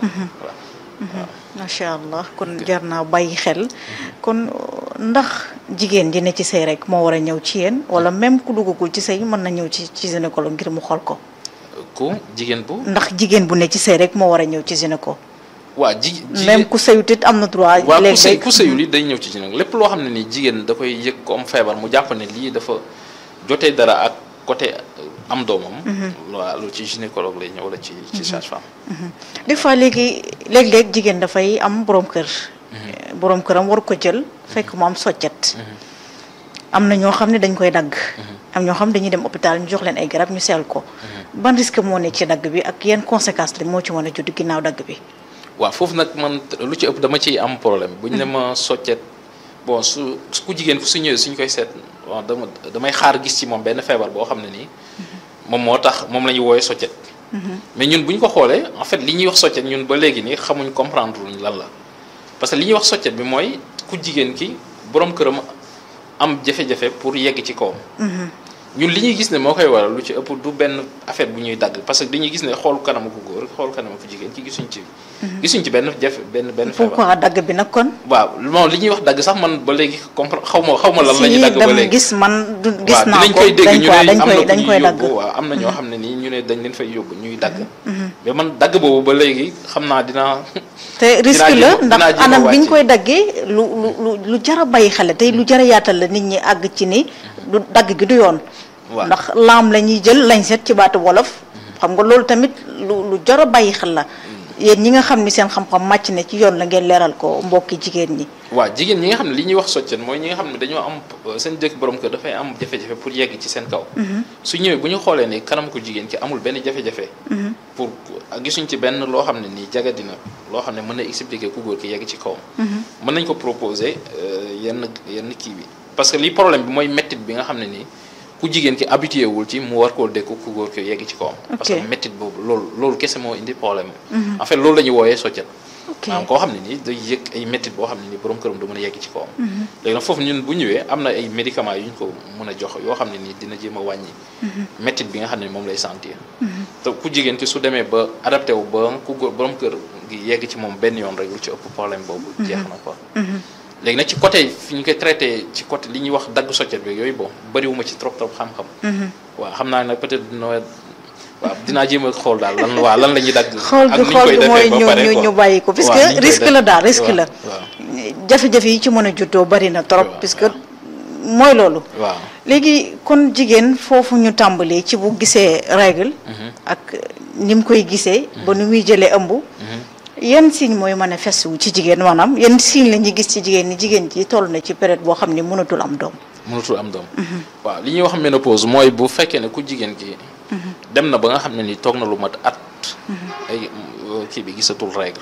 waaw macha allah kon jar naa bàyyi xel kon ndax jigéen ji ne ci sëy rek moo war a ñëw ci yéen wala même ku duggagul ci sëy mën na ñëw ci ci gynécologue ngir mu xool ko ku jigéen bu ndax jigéen bu ne ci sëy rek moo war a ñëw ci gynéco waa ji même ku sëyut it am na droit waaw ku sëy léeg-léeg ku sëyul yi day ñëw ci gynécologue lépp loo xam ne nii jigéen da koy yëg ko am feebar mu jàpp ne lii dafa jotee dara ak côté am doomam waaw loolu ci gynécologue lay ñëw wala ci ci sage-femme des fois léegi léeg-léeg jigéen dafay am borom kër borom këram war ko jël fekk mu am soccet am na ñoo xam ne dañ koy dagg am ñoo xam ne dañuy dem hôpital ñu jox leen ay garab ñu seel ko ban risque moo ne ci dagg bi ak yenn conséquences la moo ci mën a judd ginnaaw dagg bi waaw foofu nag man lu ci ëpp dama ciy am problème bu ñu ne ma soccet bon su su ku jigéen ku su ñëwee suñ koy seet bon dama damay xaar gis ci moom benn feebar boo xam ne nii moom moo tax moom la ñuy wooyee soccet mais ñun bu ñu ko xoolee en fait li ñuy wax soccet ñun ba léegi nii xamuñ comprendre luñ lan la parce que li ñuy wax soccet bi mooy ku jigéen ki borom këram am jafe-jafe pour yegg ci kawam ñun li ñuy gis ne moo koy waral lu ci ëpp du benn affaire bu ñuy dagg parce que dañuy gis ne xool kanamu ku góor xool kanamu ku jigéen ki gisuñ ci gisuñ ci benn jafe benn benn feebar pourquoi dagg bi nag kon waaw moom li ñuy wax dagg sax man ba léegi comprendre xaw ma xaw ma lan la ñuy si dagg ba dama léegi gis man du gis waaw naa dinañ ko koy dégg ñu dañ ne koy am dañ na koy dañ ku ñuy koy dagg yóbbu waaw am na ñoo xam ne nii ñu ne dañ leen fay yóbbu ñuy dagg mais man dagg boobu ba léegi xam naa dinaa te risque jéem la a- ndax dinaa jéem a anam bi ñu wàcce. koy daggee lu lu lu lu jar a bàyyi xel tey lu jar a yaatal la nit ñi àgg ci ni du dagg gi du yoon waaw ndax laam la ñuy jël lañ set ci baatu wolof xam nga loolu tamit lu lu jar a bàyyi xel la yéen ñi nga xam ni seen xam-xam màcc na ci yoon la ngeen leeral ko mbokki jigéen ñi waaw jigéen ñi nga xam ne li ñuy wax soccet mooy ñi nga xam ne dañoo am euh, seen jëkk borom kër dafay am jafe-jafe pour yegg ci seen kaw su ñëwee bu ñu xoolee ni kanam ko jigéen ki amul benn jafe-jafe pour ak gisuñ ci benn loo xam ne nii jagadina loo xam ne mën na expliquer ku góor ki yegg ci kawam mën nañ ko proposer euh, yenn yenn kii bi parce que li problème bi mooy mettit bi nga xam ne nii ku jigéen ki habitué wul ci mu war koo dékku ku góor ki yegg ci kawam parce que Ok. mettit boobu loolu loolu kese moo indi problème en fait loolu la ñuy wooyee soccet ok maanaam koo xam ne nii day yëg ay méttit boo xam ne nii borom këram du mën a yegg ci kawam léegi nag foofu ñun bu ñëwee am na ay médicaments yu ñu ko mën a jox yoo xam ne nii dina jéem a wàññi méttit bi nga xam ne moom lay sentir te ku jigéen ki su demee ba adapté wu ba ku góor borom kër gi yegg ci moom benn yoon rek lu ci ëpp problème boobu jeex na quoi léegi nag ci côté fi ñu koy traité ci côté li ñuy wax dagg soccet bi yooyu bon bëriwuma ci trop trop xam-xam waaw xam naa nag peut-être dina waaw dinaa jéem a xool daal lan waa lan la ñuy dagg xool ak bi ni ñu xool koy bi mooy defee ba ñu pare ñu quoi. ñu bàyyi ko parce waaw ni ñu que koy risque def. la daal risque la waaw waaw jafe-jafe yi ci mën a juddoo bari na trop waaw, puisque waaw. mooy loolu waaw léegi kon jigéen foofu ñu tàmbalee ci bu gisee règle ak ni mu koy gisee ba nu muy jëlee ëmb yan signe mooy manifeste wu ci jigéen maanaam yan signe la ñuy gis ci jigéen ni jigéen ji toll na ci période boo xam ni mënatul am doom mënatul am doom waaw li ñuy wax ménopause mooy bu fekkee ne ku jigéen ki dem na ba nga xam ne ni toog na lu mat at ay euh, kii bi gisatul règle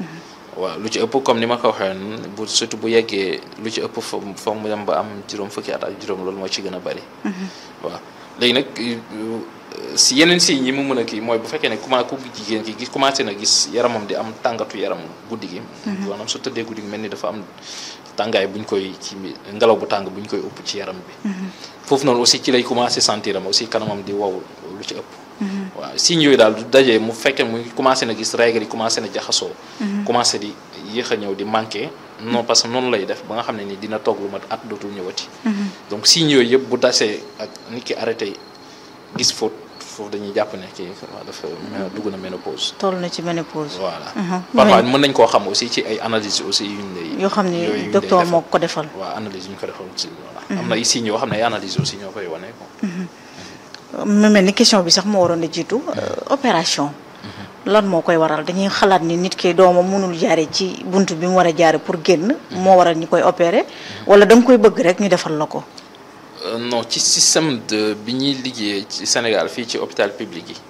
waaw lu ci ëpp comme ni ma ko waxee woon bu surtout bu yeggee lu ci ëpp fo foog mu dem ba am juróom fukki at ak juróom loolu moo ci gën a bari waaw léegi nag euh, si yeneen signes yi mu mën a kii mooy bu fekkee ne commencé ku jigéen ki gis commencé na gis yaramam di am tàngatu yaram guddi gi maanaam su tëddee guddi gi mel ni dafa am tàngaay bu ñu koy ci ngelaw bu tàng bu ñu koy ëpp ci yaram bi foofu noonu aussi ci lay commencé sentir am aussi kanamam di wow lu ci ëpp waaw signes yooyu daal du dajee mu fekkee mu commencé na gis règle yi commencé na jaxasoo commencé di yéex a ñëw di manqué non parce que noonu lay def ba nga xam ne ni dina toog lu mat at dootul ñëwati donc signes yooyu yëpp bu dasee ak nit ki arrêté gis faute foofu dañuy jàpp ne kii waaw dafa dugg na ménopause toll na ci ménopause voilà Mhm. parfois mën nañ koo xam aussi ci ay analyses aussi yu ñu lay yoo xam ni yooyu ñu lay docteur defal. moo ko defal waaw analyse yu ñu ko defal aussi voilà am na ay signes yoo xam ne ay analyses aussi ñoo koy wane quoi mu mel ni question bi sax moo waroon a jiitu euh, opération lan moo koy waral dañuy xalaat ni nit ki doomam mënul jaare ci bunt bi mu war a jaare pour génn moo waral ñu koy opérer wala da nga koy bëgg rek ñu defal la ko Euh, non ci système de bi ñuy liggéeyee ci Sénégal fii ci hôpital public yi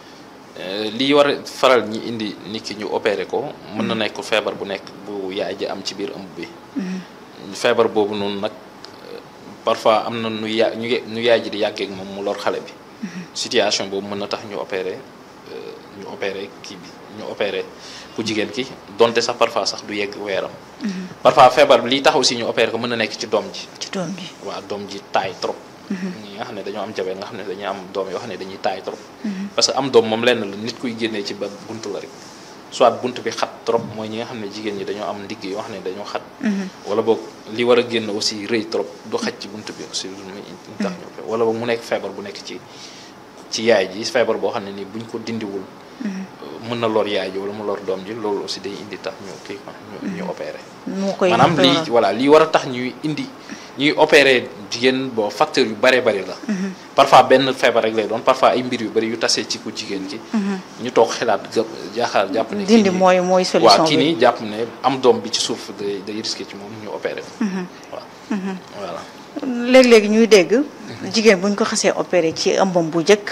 Euh, li war a faral ñi indi nit ki ñu opéré ko mën na nekk feebar bu nekk bu yaay ji am ci biir ëmb bi feebar boobu noonu nag euh, parfois am na nu ya ñu nu yaay ji di yàggee ak moom mu lor xale bi situation boobu mën na tax ñu opérer ñu opérer kii bi ñu opérer ku jigéen ki donte sax parfois sax du yegg weeram parfois feebar bi lii tax aussi ñu opérer ko mën na nekk ci doom ji ci doom ji waaw doom ji taay trop ñi nga xam ne dañoo am jabe nga xam ne dañuy am doom yoo xam ne dañuy taay trop parce que am doom moom lenn la nit kuy génnee ci ba buntu la rek soit bunt bi xat trop mooy ñi nga xam ne jigéen ñi dañoo am ndigg yoo xam ne dañoo xat wala boog li war a génn aussi rëy trop du xaj ci bunt bi aussi lu muy tax ñu wala boog mu nekk feebar bu nekk ci ci yaay ji feebar boo xam ne nii buñ ko dindiwul mën na lor yaay ji wala mu lor doom ji loolu aussi day indi tax ñu kii quoi ñu ñu opéré moo koy maanaam lii voilà lii war a tax ñuy indi ñuy opéré jigéen boo facteur yu bëree bëri la parfois benn feebar rek lay doon parfois ay mbir yu bëri yu tasee ci ku jigéen ki ñu toog xalaat gëpp jaaxaar jàpp ne dindi mooy mooy solution waaw kii bi nii jàpp ne am doom bi ci suuf day day risqué ci moom ñu opéré ko waaw voilà léeg-léegi ñuy dégg jigéen buñ ko xasee opéré ci ëmbam bu njëkk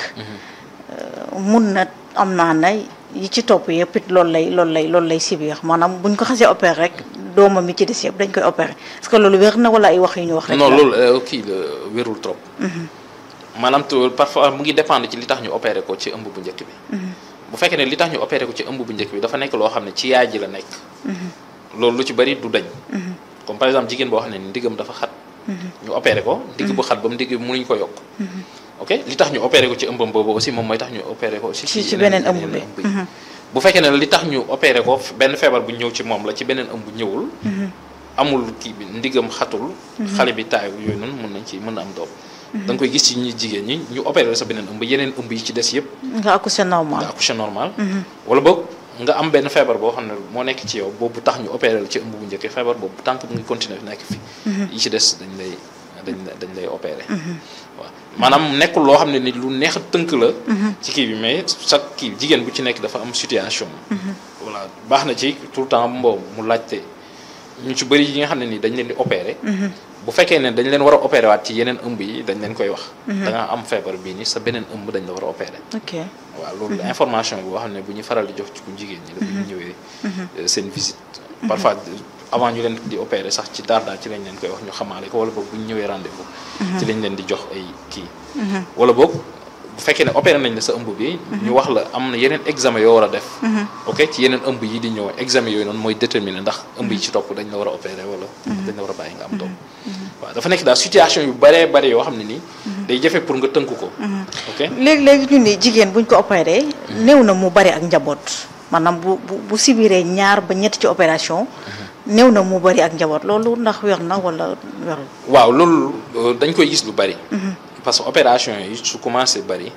mun na am naa na yi ci topp yëpp it loolu lay loolu lay loolu lay sibir maanaam buñ ko xasee opéré rek doomam mi ci des yëpp dañ koy opéré est-ce que loolu wér na wala ay wax yu ñu wax rek non la? loolu kii la wérul trop maanaam tu parfois mu ngi dépendre ci li tax ñu opéré ko ci ëmb bu njëkk bi bu fekkee ne li tax ñu opéré ko ci ëmb bu njëkk bi dafa nekk loo xam ne ci yaay ji la nekk loolu lu ci bëri du dañ comme par exemple jigéen boo xam ne ni ndigam dafa xat ñu opéré ko ndigg bu xat ba mu ndigg bi mënuñ ko yokk ok li tax ñu opéré ko ci ëmbam boobu aussi moom mooy tax ñu opéré ko aussi ci ci beneen ëmb bi yi bu fekkee ne li tax ñu opéré ko benn feebar bu ñëw ci moom la ci beneen ëmb ñëwul amul kii bi ndigam xatul xale bi taay yooyu noonu mën nañ ci mën na am doom da nga koy gis ci ñi jigéen ñi ñu opéré la sa beneen ëmb yeneen ëmb yi ci des yëpp nga accouché normal nga accouché normal wala boog nga am benn feebar boo xam ne moo nekk ci yow boobu tax ñu opéré la ci ëmb bu njëkk feebar boobu tant que mu ngi continuer nekk fi yi ci des dañ lay dañ dañ lay opéré waaw maanaam nekkul loo xam ne ni lu neex a tënk la ci kii bi mais chaque kii jigéen bu ci nekk dafa am situation voilà baax na ci tout le temps mboo mu laajte ñu ci bëri yi nga xam ne ni dañ leen di opéré bu fekkee ne dañ leen war a opéré waat ci yeneen ëmb yi dañ leen koy wax da nga am feebar bii ni sa beneen ëmb dañ la war a opéré ok waaw loolu information bi boo xam ne bu ñu faral di jox ci ku jigéen ñi la bu ñu ñëwee seen visite parfois avant ñu leen di opérer sax ci daar daar ci lañ leen koy wax ñu xamaale ko wala boog bu ñu ñëwee rendez-vous ci lañ leen di jox ay kii wala boog bu fekkee ne opéré nañ la sa ëmb bi ñu wax la am na yeneen examen yoo war a def ok ci yeneen ëmb yi di ñëw examen yooyu noonu mooy déterminer ndax ëmb yi ci topp dañ la war a opéré wala dañ la war a bàyyi nga am doom waaw dafa nekk daal situation yu bëree bëri yoo xam ne nii day jafe pour nga tënk ko ok léegi-léegi ñu ni jigéen buñ ko opéré néew na mu bari ak njaboot maanaam bu bu bu sibiree ñaar ba ñett ci opération néew na mu bari ak njaboot loolu ndax wér na wala wérul waaw loolu dañ koy gis lu bari parce que opération yi su commencé bari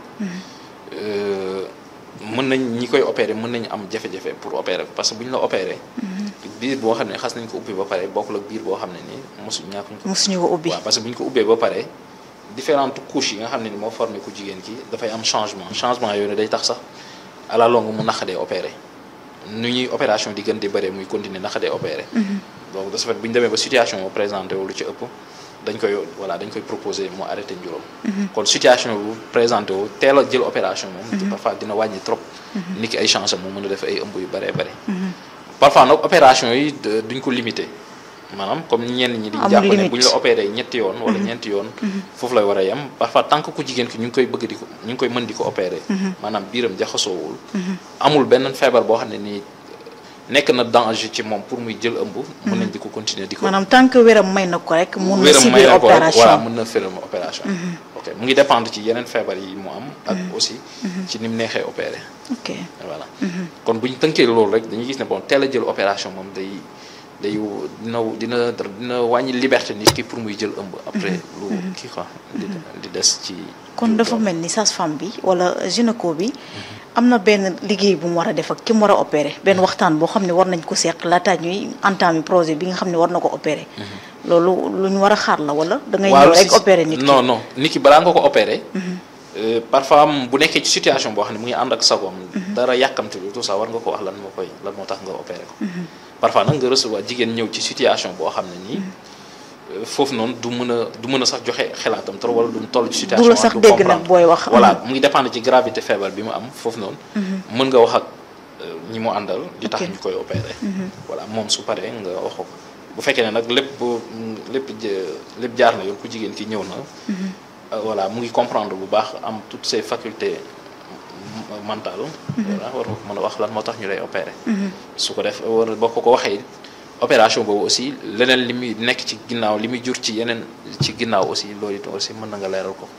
mën nañ ñi koy opéré mën nañu am jafe-jafe pour opérer ko parce que bu ñu la opéré biir boo xam ne xas nañ ko ubbi ba pare bokkul ak biir boo xam ne nii mosu ñàkkuñ ko mosuñu ko ubbi waaw parce que bu ñu ko ubbee ba pare différentes couches yi nga xam ne ni moo formé ku jigéen ki dafay am changement changement yooyu ne day tax sax à la longue mu naqadee opéré nu ñuy opération di gën di bëree muy continuer naqadee opéré donc de ce fait bu ñu demee ba situation moo présenté wu lu ci ëpp dañ koy voilà dañ koy proposé mu arrêté njuróom kon situation bu présenté wu teel a jël opération moom parfois dina wàññi trop nit ki ay chance mu mën a def ay ëmb yu bëree bëri parfois nag opération yi duñ ko limité maanaam comme ñenn ñi di jàpp ne bu ñu la opéré ñetti yoon wala ñeenti yoon foofu lay war a yem parfois tant que ku jigéen ki ñu ngi koy bëgg di ko ñu ngi koy mën di ko opéré maanaam biiram jaxasoowul amul benn feebar boo xam ne nii nekk na danger ci moom pour muy jël ëmb mën nañ di ko continuer di ko maanaam tant que wéram may na ko rek mun na wéram may subir na ko opération voilà mën na féram opération ok mu ngi dépendre ci yeneen feebar yi mu am ak aussi ci ni mu neexee opéré ok voilà kon bu ñu tënkee loolu rek dañuy gis ne bon teel a jël opération moom day day dina dina dina wàññi liberté nit ki pour muy jël ëmb après lu kii quoi di di des ci kon dafa mel ni sage-femme bi wala gynéco bi am na benn liggéey bu mu war a def ak ki mu war a opéré benn waxtaan boo xam ne war nañ ko seq laataa ñuy entamer projet bi nga xam ne war na ko opéré loolu lu ñu war a xaar la wala da ngay ñëw rek opéré nit ki non non nit ki balaa nga ko opéré parfois bu nekkee ci situation boo xam ne mu ngi ànd ak sagoom dara yàkkamte lu tout ça war nga ko wax lan moo koy lan moo tax nga opéré ko parfois nag nga recevoir jigéen ñëw ci situation boo xam ne nii foofu noonu du mën a du mën a sax joxe xelaatam trop wala du mu toll ci situation du la sax dégg nag booy wax voilà mu ngi dépendre ci gravité feebar bi mu am foofu noonu mën nga wax ak ñi mu àndal di tax ñu koy opéré voilà moom su paree nga wax ko bu fekkee ne nag lépp lépp lépp jaar na yoon ku jigéen ki ñëw na voilà mu ngi comprendre bu baax am toutes ses facultés mentales voilà war nga ko mën a wax lan moo tax ñu lay opérer su ko def war boo ko ko waxee opération boobu aussi leneen li muy nekk ci ginnaaw li muy jur ci yeneen ci ginnaaw aussi loolu it aussi mën na nga leeral ko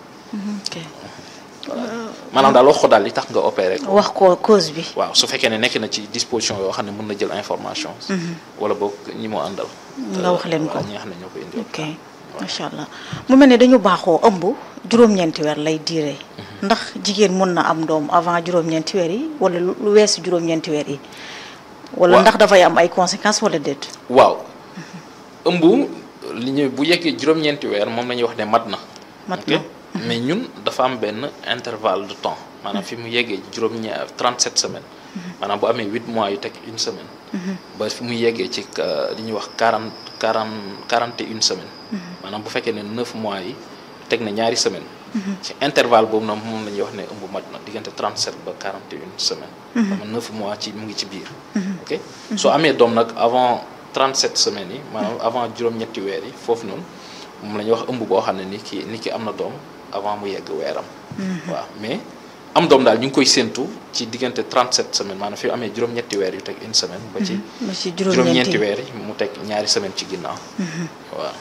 maanaam daal wax ko daal li tax nga opéré ko wax ko cause bi waaw su fekkee ne nekk na ci disposition yoo xam ne mën na jël information wala boog ñi moo àndal nga wax leen ko ñi nga xam ne ñoo koy indi ok macha allah mu mel ne dañu baaxoo ëmb juróom-ñeenti weer lay diire ndax jigéen mën na am doom avant juróom-ñeenti weer yi wala lu weesu juróom-ñeenti weer yi wala ndax dafay am ay conséquences wala déet waaw ëmb li ñu bu yeggee juróom-ñeenti weer moom la ñuy wax ne mat na mat na mais ñun dafa am benn intervalle de temps maanaam fi mu yeggee juróom-ñaar 37 semaines maanaam bu amee 8 mois yu teg une semaine ba fi mu yeggee ci li ñuy wax 40 40 41 semaines maanaam bu fekkee ne 9 mois yi teg na ñaari semaine ci intervalle boobu noonu moom la ñuy wax ne ëmb mat na diggante 37 ba 41 semaines dama 9 mois ci mu ngi ci biir ok soo amee doom nag avant 37 semaines yi maanaam avant juróom-ñetti weer yi foofu noonu moom la ñuy wax ëmb boo xam ne ni ki ni ki am na doom avant mu yegg weeram waaw mais am doom daal ñu ngi koy séentu ci diggante 37 semaines maanaam fi amee juróom-ñetti weer yu teg une semaine ba ci juróom-ñeenti weer yi mu teg ñaari semaine ci ginnaaw waaw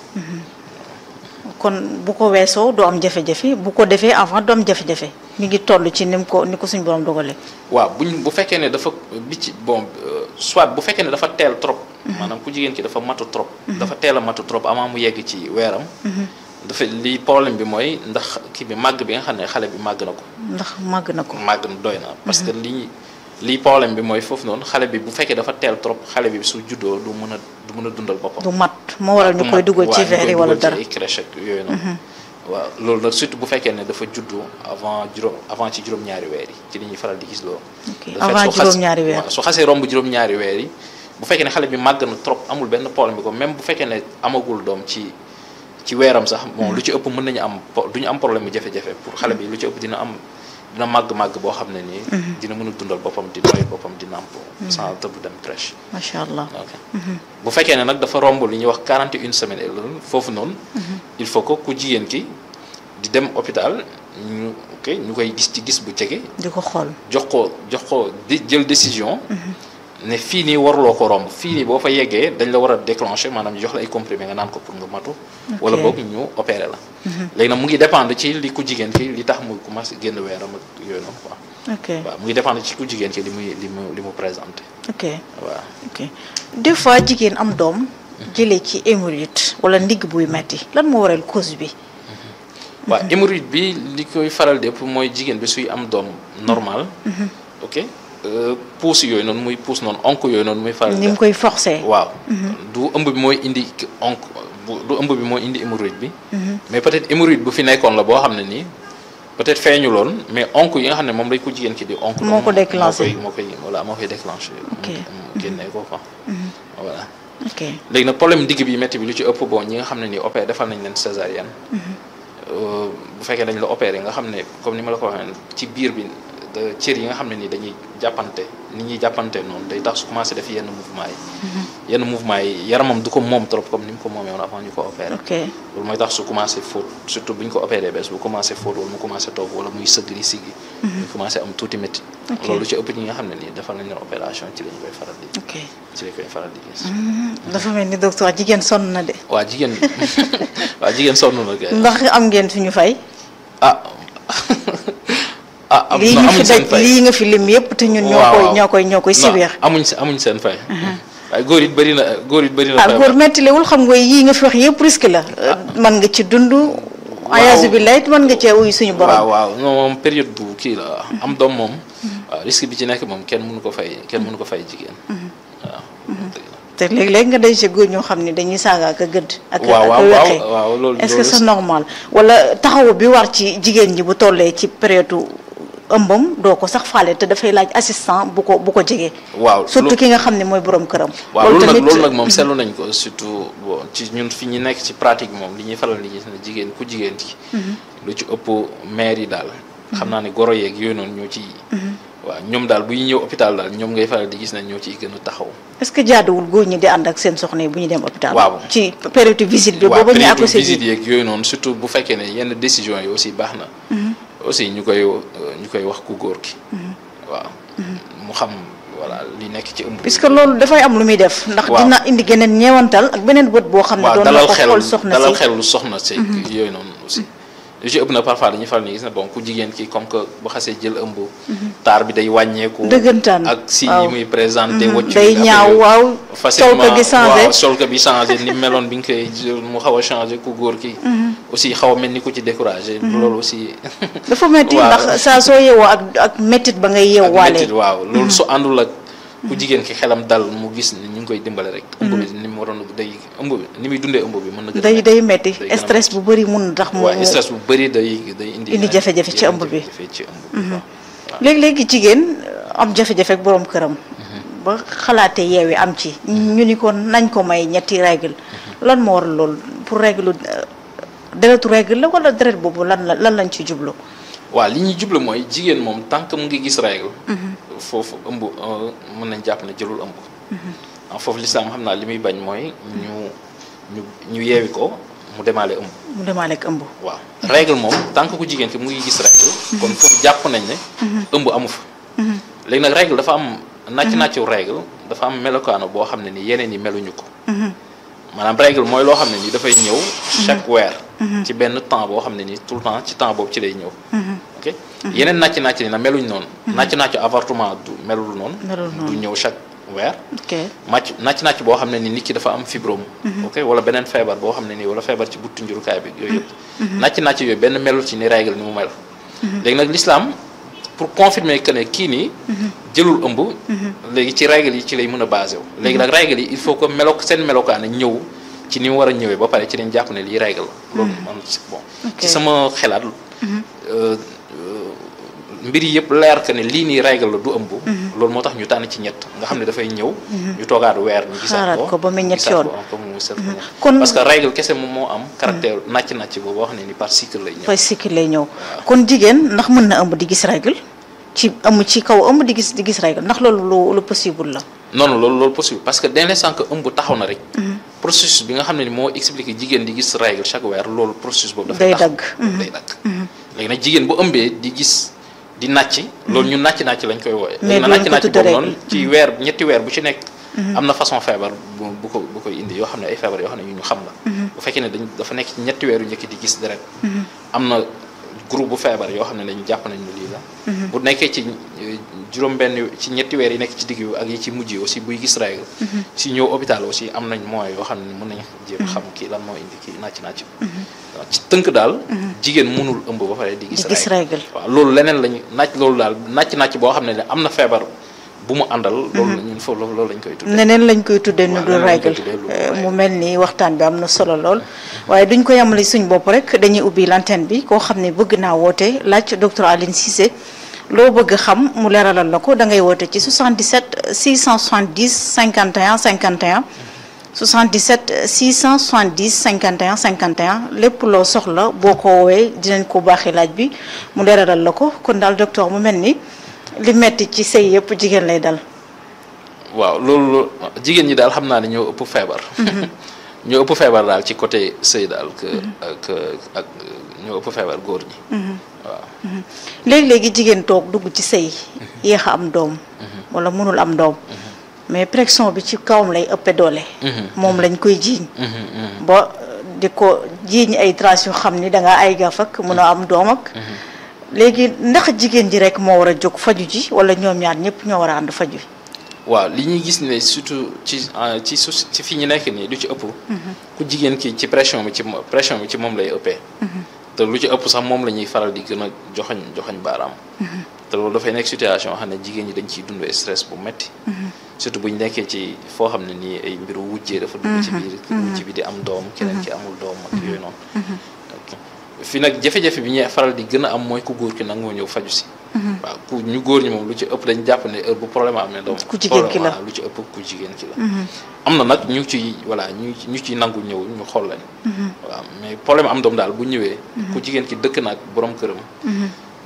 kon bu ko weesoo doo am jafe-jafe bu ko defee avant doo am jafe-jafe mi ngi toll ci ni mu ko ni ko suñ borom dogalee waaw buñ bu fekkee ne dafa bi ci bon soit bu fekkee ne dafa teel trop maanaam ku jigéen ki dafa matu trop dafa teel a matu trop avant mu yegg ci weeram dafa li problème bi mooy ndax kii bi màgg bi nga xam ne xale bi màgg na ko ndax màgg na ko màgg na doy na parce que lii lii problème bi mooy foofu noonu xale bi bu fekkee dafa teel trop xale bi su juddoo du mën a du mën a dundal boppam du mat moo waral ñu koy dugal ci verre yi wala dara ci crèche ak yooyu noonu waaw loolu nag surtout bu fekkee ne dafa juddu avant juróom avant ci juróom-ñaari weer yi ci li ñuy faral di gis loolu avant juróom-ñaari weer su xasee romb juróom-ñaari weer yi bu fekkee ne xale bi màgg na trop amul benn problème bi ko même bu fekkee ne amagul doom ci ci weeram sax bon lu ci ëpp mën nañu am du ñu am problème mu jafe-jafe pour xale bi lu ci ëpp dina am dina màgg-màgg boo xam ne nii dina mën a dundal boppam di doy boppam di nàmp sans te bu dem crèche macha allah ok bu fekkee ne nag dafa romb li ñuy wax 41 semaines et loolu foofu noonu il faut que ku jigéen ki di dem hôpital ñu ok ñu koy gis ci gis bu jege di ko xool jox ko jox ko di jël décision ne fii nii waruloo ko romb fii nii boo fa yeggee dañ la war a déclencher maanaam ñu jox la ay comprimé nga naan ko pour nga matu wala boog ñu opéré la léegi nag mu ngi dépendre ci li ku jigéen ki li tax muy commencé génn weeram ak yooyu noonu quoi ok waaw mu ngi dépendre ci ku jigéen ki li muy li mu li mu présenté ok waaw ok des fois jigéen am doom jëlee ci hémorroïde wala ndigg buy metti lan moo waral cause bi waaw hémorroïde bi li koy faral dépp mooy jigéen bi suy am doom normal ok pousse yooyu noonu muy pousse noonu onk yooyu noonu muy faral ni mu koy forcé waaw du ëmb bi mooy indi onk du ëmb bi mooy indi hémorroïde bi mais peut-être hémorroïde bu fi nekkoon la boo xam ne nii peut-être feeñu loon mais onk yi nga xam ne moom lay ko jigéen ki di onk moo ko déclenché moo koy voilà moo koy déclenché mu génnee ko quoi voilà ok léegi nag problème digg bi métti bi lu ci ëpp bon ñi nga xam ne nii opéré defal nañ leen césarienne bu fekkee dañ la opéré nga xam ne comme ni ma la ko waxee ci biir bi cër yi nga xam ne ni dañuy jàppante ni ñuy jàppante noonu day tax su commencé def yenn mouvement yi yenn mouvement yi yaramam du ko moom trop comme ni mu ko moomee woon avant ñu ko opéré ok loolu mooy tax su commencé fóot surtout bu ñu ko opéré bees bu commencé fóot wala mu commencé toog wala muy sëgg di siggi ñu commencé am tuuti métti loolu ci ëpp ñi nga xam ne nii defal nañ leen opération ci lañ koy faral di ok ci lañ koy faral di gis dafa mel ni docteur jigéen sonn na de waa jigéen waa jigéen sonn na kay ndax am ngeen suñu fay ah ah am lii ñu fi daj lii nga fi lim yëpp te ñun ñoo koy ñoo koy ñoo koy siweex amuñ amuñ seen fay waaye góor it bëri na góor it bëri na ah góor mettilewul xam nga yii nga fi wax yëpp risque la man nga ci dund ayaasu bi layt mën nga cee uy suñu borom waaw waaw non moom période bu kii la am doom moom waaw risque bi ci nekk moom kenn mënu ko fay kenn mënu ko fay jigéen waaw te léeg-léeg nga day si góor ñoo xam ne dañuy saaga ak a gëdd ak waaw ak a weqee waaw loolu est-ce que c'est normal wala taxawu bi war ci jigéen ñi bu tollee ci période ëmbam doo ko sax faale te dafay laaj assistant bu ko bu ko jegee waaw surtout ki nga xam ne mooy borom këram waaw loolu nag loolu nag moom seetlu nañ ko surtout bon ci ñun fi ñu nekk ci pratique moom li ñuy faral di gis ne jigéen ku jigéen ki lu ci ëpp maire yi daal xam naa ne goro yeeg yooyu noonu ñoo ci waaw ñoom daal bu ñu ñëw hôpital daal ñoom ngay faral di gis ne ñoo ciy gën a taxaw. est-ce que jaaduwul góor ñi di ànd ak seen soxna yi bu ñu dem hôpital. waaw ci période visite bi. waaw boobu ñu période accouché visite ji yeeg yooyu noonu surtout bu fekkee ne yenn décision yi aussi baax na. aussi ñu koy ñu koy wax ku góor ki. waaw mu xam voilà li nekk ci ëmb. puisque loolu dafay am lu muy def. ndax waaw. dina indi geneen ñeewantal ak beneen bët boo xam ne. waaw doon na dalal ko xel xool soxna dalal si xel lu soxna si yooyu noonu aussi lu ci ëpp na parfois dañuy faral ni gis na bon ku jigéen ki comme que bu xasee jël ëmb taar bi day wàññeeku dëggantaan ak si yi waaw. muy présenté Mhm. waccu day ñaaw waaw sol ko gi changé waaw sol ko bi changé ni meloon bi nga koy jël mu xaw a changé ku góor ki aussi xaw a mel ni ku ci découragé loolu aussi dafa metti waaw. ndax saa soo yeewoo ak ak méttit ba ngay ak yeewaale métit waaw loolu su àndul ak ku jigéen ki xelam dal mu gis ni ñu ngi koy dimbale rek ëmb bi ni mu waroon day ëmb bi ni muy dundee ëmb bi mën na gën a day metti. day metti day gën a stress bu bëri mun na tax mu waaw stress bu bëri day day indi Indi jafe-jafe ci ëmb bi. jafe-jafe ci ëmb bi waaw. léegi-léegi jigéen am jafe-jafe ak boroom këram ba xalaate yeewi am ci ñu ni ko nañ ko may ñetti règle lan moo waral loolu pour règle euh, deretu règle la wala deret boobu lan la lan lañ ci jublu waaw li ñuy jublu mooy jigéen moom tant que mu ngi gis règle foofu ëmb euh, mën nañ jàpp ne jëlul ëmb en foofu lislaam xam naa li muy bañ mooy ñu ñu ñu yeewi ko mu demaale ëmb mu demaale ak ëmb waaw règle moom tant que ku jigéen ki mu ngi gis règle kon foofu jàpp nañ ne ëmb amu fa léegi nag règle dafa am nàcc nàccu règle dafa am melokaano boo xam ne ni yeneen yi meluñu ko maanaam règle mooy loo xam ne ni dafay ñëw chaque weer ci benn temps boo xam ne ni tout le temps ci temps boobu ci lay ñëw ok yeneen nàcc nàcc ni na meluñ noonu nàcc nàccu avortement du melul noonu Melul du ñëw chaque weer ok màcc nàcc nàcc boo xam ne ni nit ki dafa am fibrome ok wala beneen feebar boo xam ne nii wala feebar ci buttu njurukaay bi yooyu yëpp nàcc nàcc yooyu benn melul ci ni règle ni mu mel léegi nag l'islam pour confirmer que ne kii nii jëlul ëmb léegi ci règle yi ci lay mën a basé wu léegi nag règle yi il faut que melo seen melokaane ñëw ci ni mu war a ñëwee ba pare ci dañ jàpp ne lii règle la loolu man si bon Ok. ci sama xelaat euh, euh, mbir yi yëpp leer que ne lii nii règle la du ëmb loolu moo tax ñu tànn ci ñett nga xam ne dafay ñëw ñu toogaat weer ñu gisaat Xaaraat ko ko ba muy ñett gisaat yoon. ko encore mu set ko ñett. kon parce que règle kese moom moo am caractère nàcc nàcc boobu wax ne ni par cycle lay ñëw fay cycle lay ñëw kon jigéen ndax mën na ëmb di gis règle ci ëmb ci kaw ëmb di gis di gis règle ndax loolu lu lu possible la non non loolu loolu possible parce que dès l'instant que ëmb taxaw na rek processus bi nga xam ne ni moo expliqué jigéen di gis règle chaque weer loolu processus boobu dafay Day taxaw dagg. loolu day dagg léegi nag jigéen bu ëmbee di gis di nàcc loolu ñun nàcc nàcc lañ koy wooye Mais léegi nag duñ nàcc ko nàcc tudde boobu noonu règle. ci weer ñetti weer bu ci nekk am na façon feebar bu bu ko bu koy indi yoo xam ne ay feebar yoo xam ne yu ñu xam la bu fekkee ne dañ dafa nekk ci ñetti weer yu njëkk di gis deret am na groupe bu feebar yoo xam ne dañu jàpp nañ ne lii la bu nekkee ci euh, juróom-benn ci ñetti weer yi nekk ci digg bi ak yi ci mujj yi aussi buy gis règle si ñëw hôpital aussi am nañ moyens yoo xam ne mën nañ jéem a xam kii lan moo indi kii nàcc nàcc waaw ci tënk daal jigéen mënul ëmb ba pare di di gis gis règle waaw loolu leneen lañu nàcc loolu daal nàcc nàcc boo xam ne ne am na feebar bu mu àndal loolu la ñun foofu loolu lañ koy tuddee neneen lañ koy tuddee nu Waaw, dul neneen lañ koy règle tuddee lu dul Euh, règle. mu mel ni waxtaan bi am na solo lool waaye duñ ko yamale suñ bopp rek dañuy ubbi l'antenne bi koo xam ne bëgg naa woote laaj docteur Aline Cissé loo bëgg xam mu leeralal la ko da ngay woote ci 77 670 51 51 77 670 51 51 lépp loo soxla boo ko woowee dinañ ko baaxee laaj bi mu leeralal la ko kon daal docteur mu mel ni li metti ci sëy yëpp jigéen lay dal waaw loolu loolu jigéen ñi daal xam naa ne ñoo ëpp feebar ñoo ëpp feebar daal ci côté sëy daal que ak ak ñoo ëpp feebar góor ñi waaw léegi-léegi jigéen toog dugg ci sëy yéex a am doom wala mënul am doom mais pression bi ci kawam lay ëppe doole moom lañ koy jiiñ ba di ko jiiñ ay traces yu xam ni da nga ay gaf ak mën a am doom ak léegi ndax jigéen ji rek moo war a jóg faju ji wala ñoom ñaar ñëpp ñoo war a ànd faju waaw li ñuy gis ne surtout ci ah, ci su ci fi ñu nekk nii lu ci ëpp ku jigéen ki ci pression bi ci mo- pression bi ci moom lay ëppee te lu ci ëpp sax moom la ñuy faral di gën a joxoñ joxoñ baaraam te loolu dafay nekk situation xam ne jigéen ñi dañ ciy dund stress bu metti surtout bu ñu nekkee ci foo xam ne nii ay mbiru wujjee dafa dugg ci biir wujj bi di am doom keneen ki amul doom ak yooyu noonu ok fi nag jafe-jafe bi ñuy faral di gën a am mooy ku góor ki nangoo ñëw faju si waaw ku ñu góor ñi moom lu ci ëpp dañ jàpp ne heure bu problème amee doom Ku jigéen ki la. waaw lu ci ëpp ku jigéen ki la am na nag ñu ci voilà ñu ñu ciy nangu ñëw ñu xool leen waaw mais problème am doom daal bu ñëwee ku jigéen ki dëkk na ak borom këram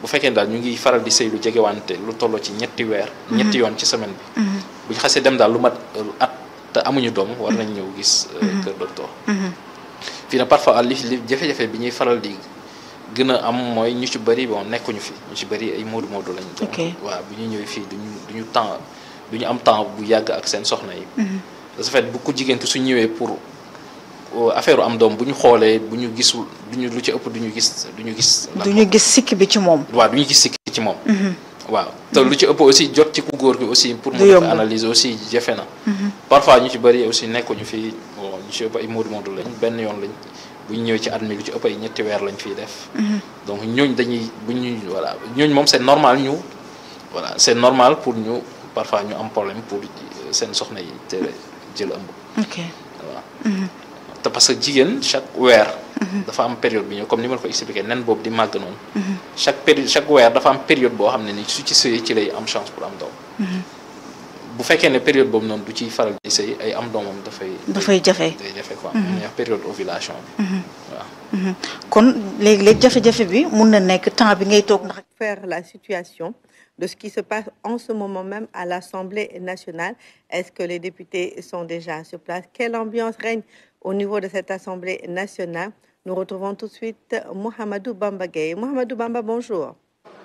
bu fekkee daal ñu ngi faral di sëy lu jegewante lu tolloo ci ñetti weer ñetti yoon ci semaine bi bu ñu xasee dem daal lu mat at te amuñu doom war nañ ñëw gis kër docteur fii nag parfois li li jafe-jafe bi ñuy faral di gën a am mooy ñu ci bëri bon nekkuñu fi ñu ci bëri ay moodu moodu lañ donc waaw bu ñu ñëwee fii duñu duñu temps du ñu am temps bu yàgg ak seen soxna yi de ce fait bu ko jigéen ki su ñëwee pour affaire am doom bu ñu xoolee bu ñu gisul duñu lu ci ëpp du ñu gis du ñu gis. du ñu gis sikk bi ci moom. waaw du ñu gis sikk ci moom. waaw te lu ci ëpp aussi jot ci ku góor gi aussi. pour mu def analyse aussi jafe na. parfois ñu ci bëri aussi nekkuñu fi bon ñu ci ëpp ay moodu moodu lañ benn yoon lañ bu ñu ñëwee ci at mi lu ci ëpp ay ñetti weer lañ fiy def. donc ñooñ dañuy bu ñu voilà ñooñ moom c'est normal ñu voilà c'est normal pour ñu parfois ñu am problème pour seen soxna yi te jël ëmb. ok waaw. te parce que jigéen chaque weer. dafa am période bi ñëw comme ni ma la ko expliqué nen boobu di màgg noonu. chaque période chaque weer dafa am période boo xam ne ni su ci sëyee ci lay am chance pour am doom. bu fekkee ne période boobu noonu du ciy faral di sëy ay am doomam dafay. dafay jafe day jafe quoi. ñu wax période ovulation bi. waaw. kon léegi-léegi jafe-jafe bi mun na nekk temps bi ngay toog ndax. faire la situation. de ce qui se passe en ce moment même à l'Assemblée nationale. Est-ce que les députés sont déjà sur place Quelle ambiance règne au niveau de cette Assemblée nationale Nous retrouvons tout de suite Mohamedou Bamba Gueye. Mohamedou Bamba, bonjour.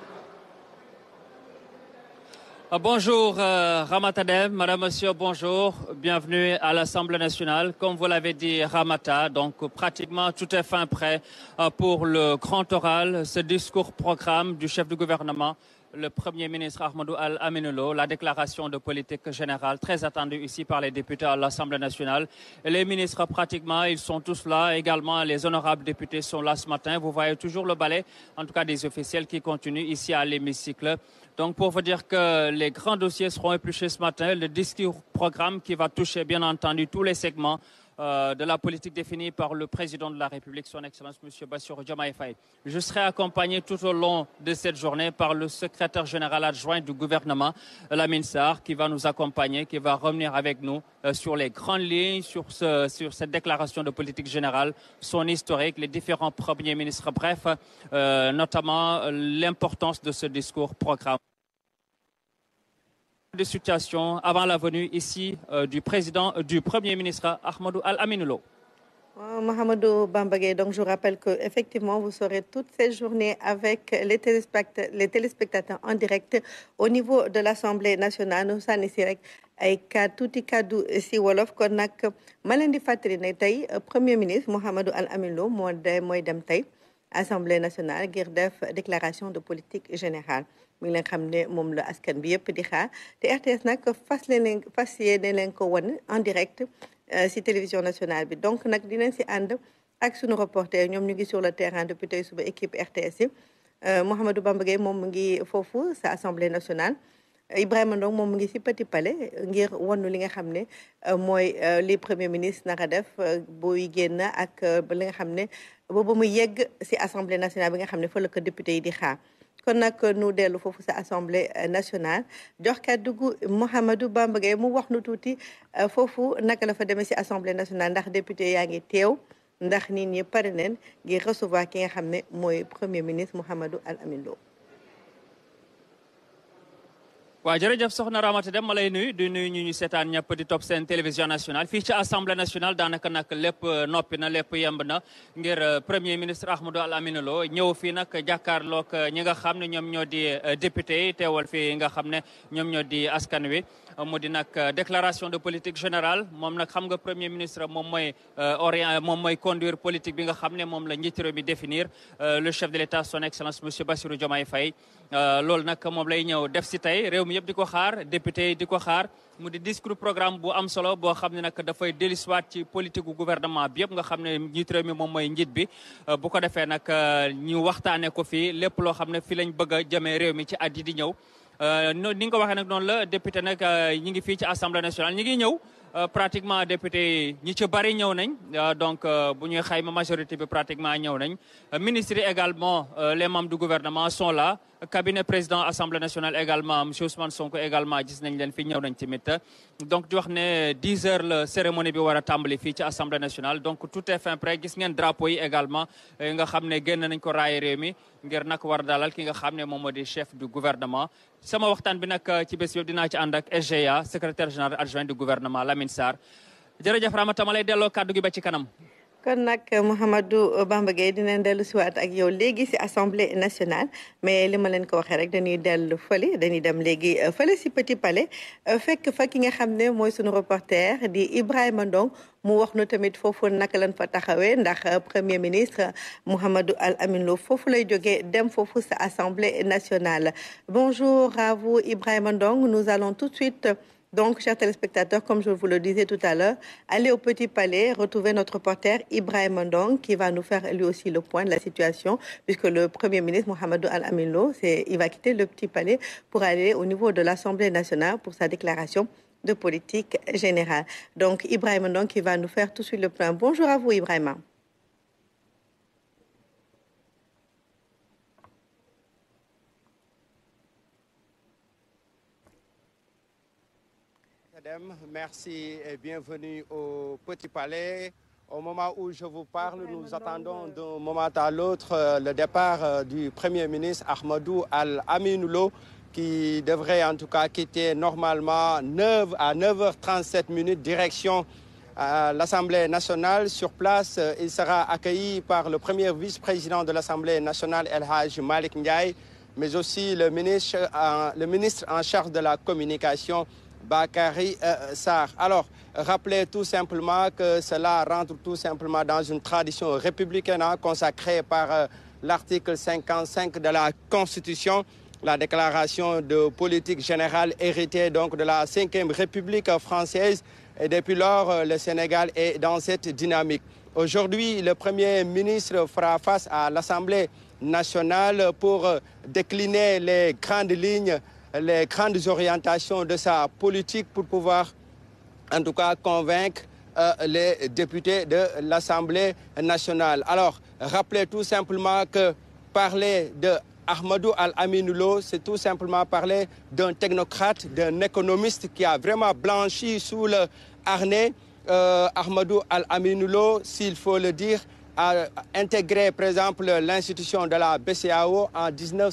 Bonjour euh, Ramatadem, Madame, Monsieur, bonjour. Bienvenue à l'Assemblée nationale. Comme vous l'avez dit, Ramata, donc pratiquement tout est fin prêt euh, pour le grand oral, ce discours programme du chef du gouvernement le Premier ministre Ahmadou Al-Aminoulo, la déclaration de politique générale très attendue ici par les députés à l'Assemblée nationale. Et les ministres, pratiquement, ils sont tous là. Également, les honorables députés sont là ce matin. Vous voyez toujours le balai, en tout cas des officiels qui continuent ici à l'hémicycle. Donc, pour vous dire que les grands dossiers seront épluchés ce matin, le discours programme qui va toucher, bien entendu, tous les segments euh, de la politique définie par le président de la République, son Excellence M. Bassirou Diomaye Faye. Je serai accompagné tout au long de cette journée par le secrétaire général adjoint du gouvernement, Lamine Sarr, qui va nous accompagner, qui va revenir avec nous euh, sur les grandes lignes, sur, ce, sur cette déclaration de politique générale, son historique, les différents premiers ministres, bref, euh, notamment l'importance de ce discours programme de situation avant la venue ici euh, du président, euh, du premier ministre Ahmadou Al-Aminoulo. Oh, Mohamedou Bambagé, donc je rappelle que effectivement vous serez toute cette journée avec les téléspectateurs, les téléspectateurs en direct au niveau de l'Assemblée nationale nous sànni si rek ay ka tuuti kaddu si wolof kon nag ma leen di fàttali ne tey premier ministre Mohamedou Al-Aminoulo moo de mooy dem tey Assemblée nationale ngir def déclaration de politique générale mi ngi leen xam ne moom la askan bi yëpp di xaar te RTS nag fas leen fas yéene leen ko wan en direct si télévision nationale bi donc nag dinañ si ànd ak sunu reporter ñoom ñu ngi sur le terrain depuis tey suba équipe RTS yi Mouhamadou Bamba Gueye moom mu ngi foofu sa assemblée nationale Ibrahima Ndong moom mu ngi si Petit Palais ngir wanu li nga xam ne mooy li premier ministre naka def buy génn ak li nga xam ne booba mu yegg si assemblée nationale bi nga xam ne fa la ko député yi di xaar kon nag nu dellu foofu sa assemblée nationale jox kàddu gu Mouhamadou Bamba Gueye mu wax nu tuuti foofu naka la fa demee si assemblée nationale ndax député yaa ngi teew ndax nit ñi pare neen ngir recevoir ki nga xam ne mooy premier ministre Mouhamadou Al Amin Lo waaw jërëjëf soxna Ramata Dem ma lay nuyu di nuyu ñu ñu seetaan ñëpp di topp seen télévision nationale fii ci assemblée nationale daanaka nag lépp noppi na lépp yemb na ngir premier ministre Ahmadou Al Aminou Lo ñëw fii nag jàkkaarloog ñi nga xam ne ñoom ñoo di député yi teewal fii nga xam ne ñoom ñoo di askan wi. mu di nag déclaration de politique générale moom nag xam nga premier ministre moom mooy orient moom mooy conduire politique bi nga xam ne moom la njiitu réew mi définir le chef de l'État son excellence monsieur Bassirou Diomaye Faye loolu nag moom lay ñëw def si tey réew mi yëpp di ko xaar député yi di ko xaar mu di discours programme bu am solo boo xam ne nag dafay dellusiwaat ci politique gu gouvernement bi yëpp nga xam ne njiitu réew mi moom mooy njiit bi bu ko defee nag ñu waxtaanee ko fii lépp loo xam ne fii lañ bëgg a jëmee réew mi ci at yi di ñëw ni nga ko waxee nag noonu la député nag ñi ngi fii ci assemblée nationale ñi ngi ñëw pratiquement député ñi ci bari ñëw nañ donc bu ñuy xayma majorité bi pratiquement ñëw nañ ministres yi également les membres du gouvernement sont là cabinet président assemblée nationale également monsieur Ousmane Sonko également gis nañ leen fi ñëw nañ tamit donc di wax ne 10 heures la cérémonie bi war a tàmbali fii ci assemblée nationale donc tout est fin prêt gis ngeen drapeau yi également nga xam ne génn nañ ko raaye réew mi ngir nag war dalal ki nga xam ne moom moo di chef du gouvernement sama waxtaan bi nag ci bés yëpp dinaa ci ànd ak SGA secrétaire général adjoint du gouvernement Lamine Sarr jërëjëf Ramata ma lay delloo kàddu gi ba ci kanam kon nag Mouhamadou Bamba Gueye dinañ dellu siwaat ak yow léegi si assemblée nationale mais li ma leen ko waxee rek dañuy dellu fële dañuy dem léegi fële si Petit Palais fekk fa ki nga xam ne mooy sunu reporter di Ibrahima Ndong mu wax nu tamit foofu naka lañ fa taxawee ndax premier ministre Mouhamadou Al Amin Lo foofu lay jógee dem foofu sa assemblée nationale bonjour à vous Ibrahima Ndong nous allons tout de suite Donc, chers téléspectateurs, comme je vous le disais tout à l'heure, allez au Petit Palais, retrouver notre reporter Ibrahim Ndong qui va nous faire lui aussi le point de la situation, puisque le Premier ministre Mohamedou Al-Amin Lo, il va quitter le Petit Palais pour aller au niveau de l'Assemblée nationale pour sa déclaration de politique générale. Donc, Ibrahim Ndong qui va nous faire tout de suite le point. Bonjour à vous, Ibrahim. Merci et bienvenue au Petit Palais. Au moment où je vous parle, nous attendons d'un moment à l'autre le départ du Premier ministre Ahmadou Al-Aminoulo qui devrait en tout cas quitter normalement 9 à 9h37 minutes direction à l'Assemblée nationale. Sur place, il sera accueilli par le premier vice-président de l'Assemblée nationale, El Haj Malik Ndiaye, mais aussi le ministre, le ministre en charge de la communication, Bakary euh, Sarr. Alors, rappelez tout simplement que cela rentre tout simplement dans une tradition républicaine hein, consacrée par euh, l'article 55 de la Constitution, la déclaration de politique générale héritée donc de la 5e République française. Et depuis lors, le Sénégal est dans cette dynamique. Aujourd'hui, le Premier ministre fera face à l'Assemblée nationale pour décliner les grandes lignes les grandes orientations de sa politique pour pouvoir, en tout cas, convaincre euh, les députés de l'Assemblée nationale. Alors, rappelez tout simplement que parler de Ahmadou Al-Aminoulo, c'est tout simplement parler d'un technocrate, d'un économiste qui a vraiment blanchi sous le harnais. Euh, Ahmadou Al-Aminoulo, s'il faut le dire, a intégré, par exemple, l'institution de la BCAO en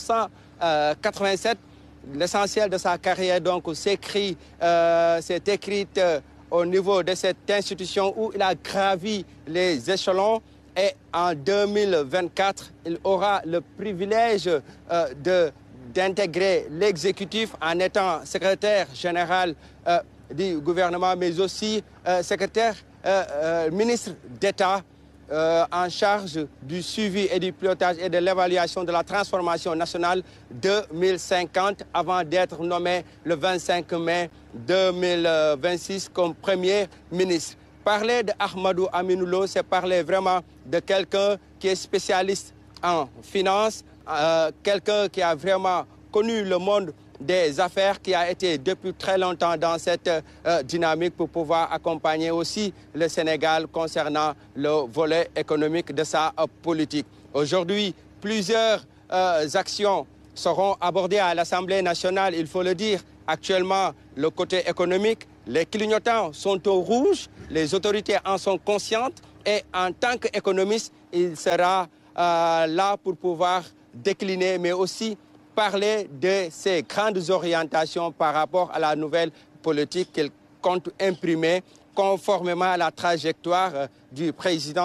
1987 l'essentiel de sa carrière donc s'écrit, euh, s'est écrite euh, au niveau de cette institution où il a gravi les échelons et en 2024, il aura le privilège euh, de d'intégrer l'exécutif en étant secrétaire général du gouvernement, mais aussi secrétaire ministre d'État euh, en charge du suivi et du pilotage et de l'évaluation de la transformation nationale 2050 avant d'être nommé le 25 mai 2026 comme Premier ministre. Parler de Ahmadou Aminoulo, c'est parler vraiment de quelqu'un qui est spécialiste en finance, euh, quelqu'un qui a vraiment connu le monde des affaires qui a été depuis très longtemps dans cette euh, dynamique pour pouvoir accompagner aussi le Sénégal concernant le volet économique de sa euh, politique. Aujourd'hui, plusieurs euh, actions seront abordées à l'Assemblée nationale, il faut le dire. Actuellement, le côté économique, les clignotants sont au rouge, les autorités en sont conscientes et en tant qu'économiste, il sera là pour pouvoir décliner, mais aussi parler de ces grandes orientations par rapport à la nouvelle politique qu'il compte imprimer conformément à la trajectoire du président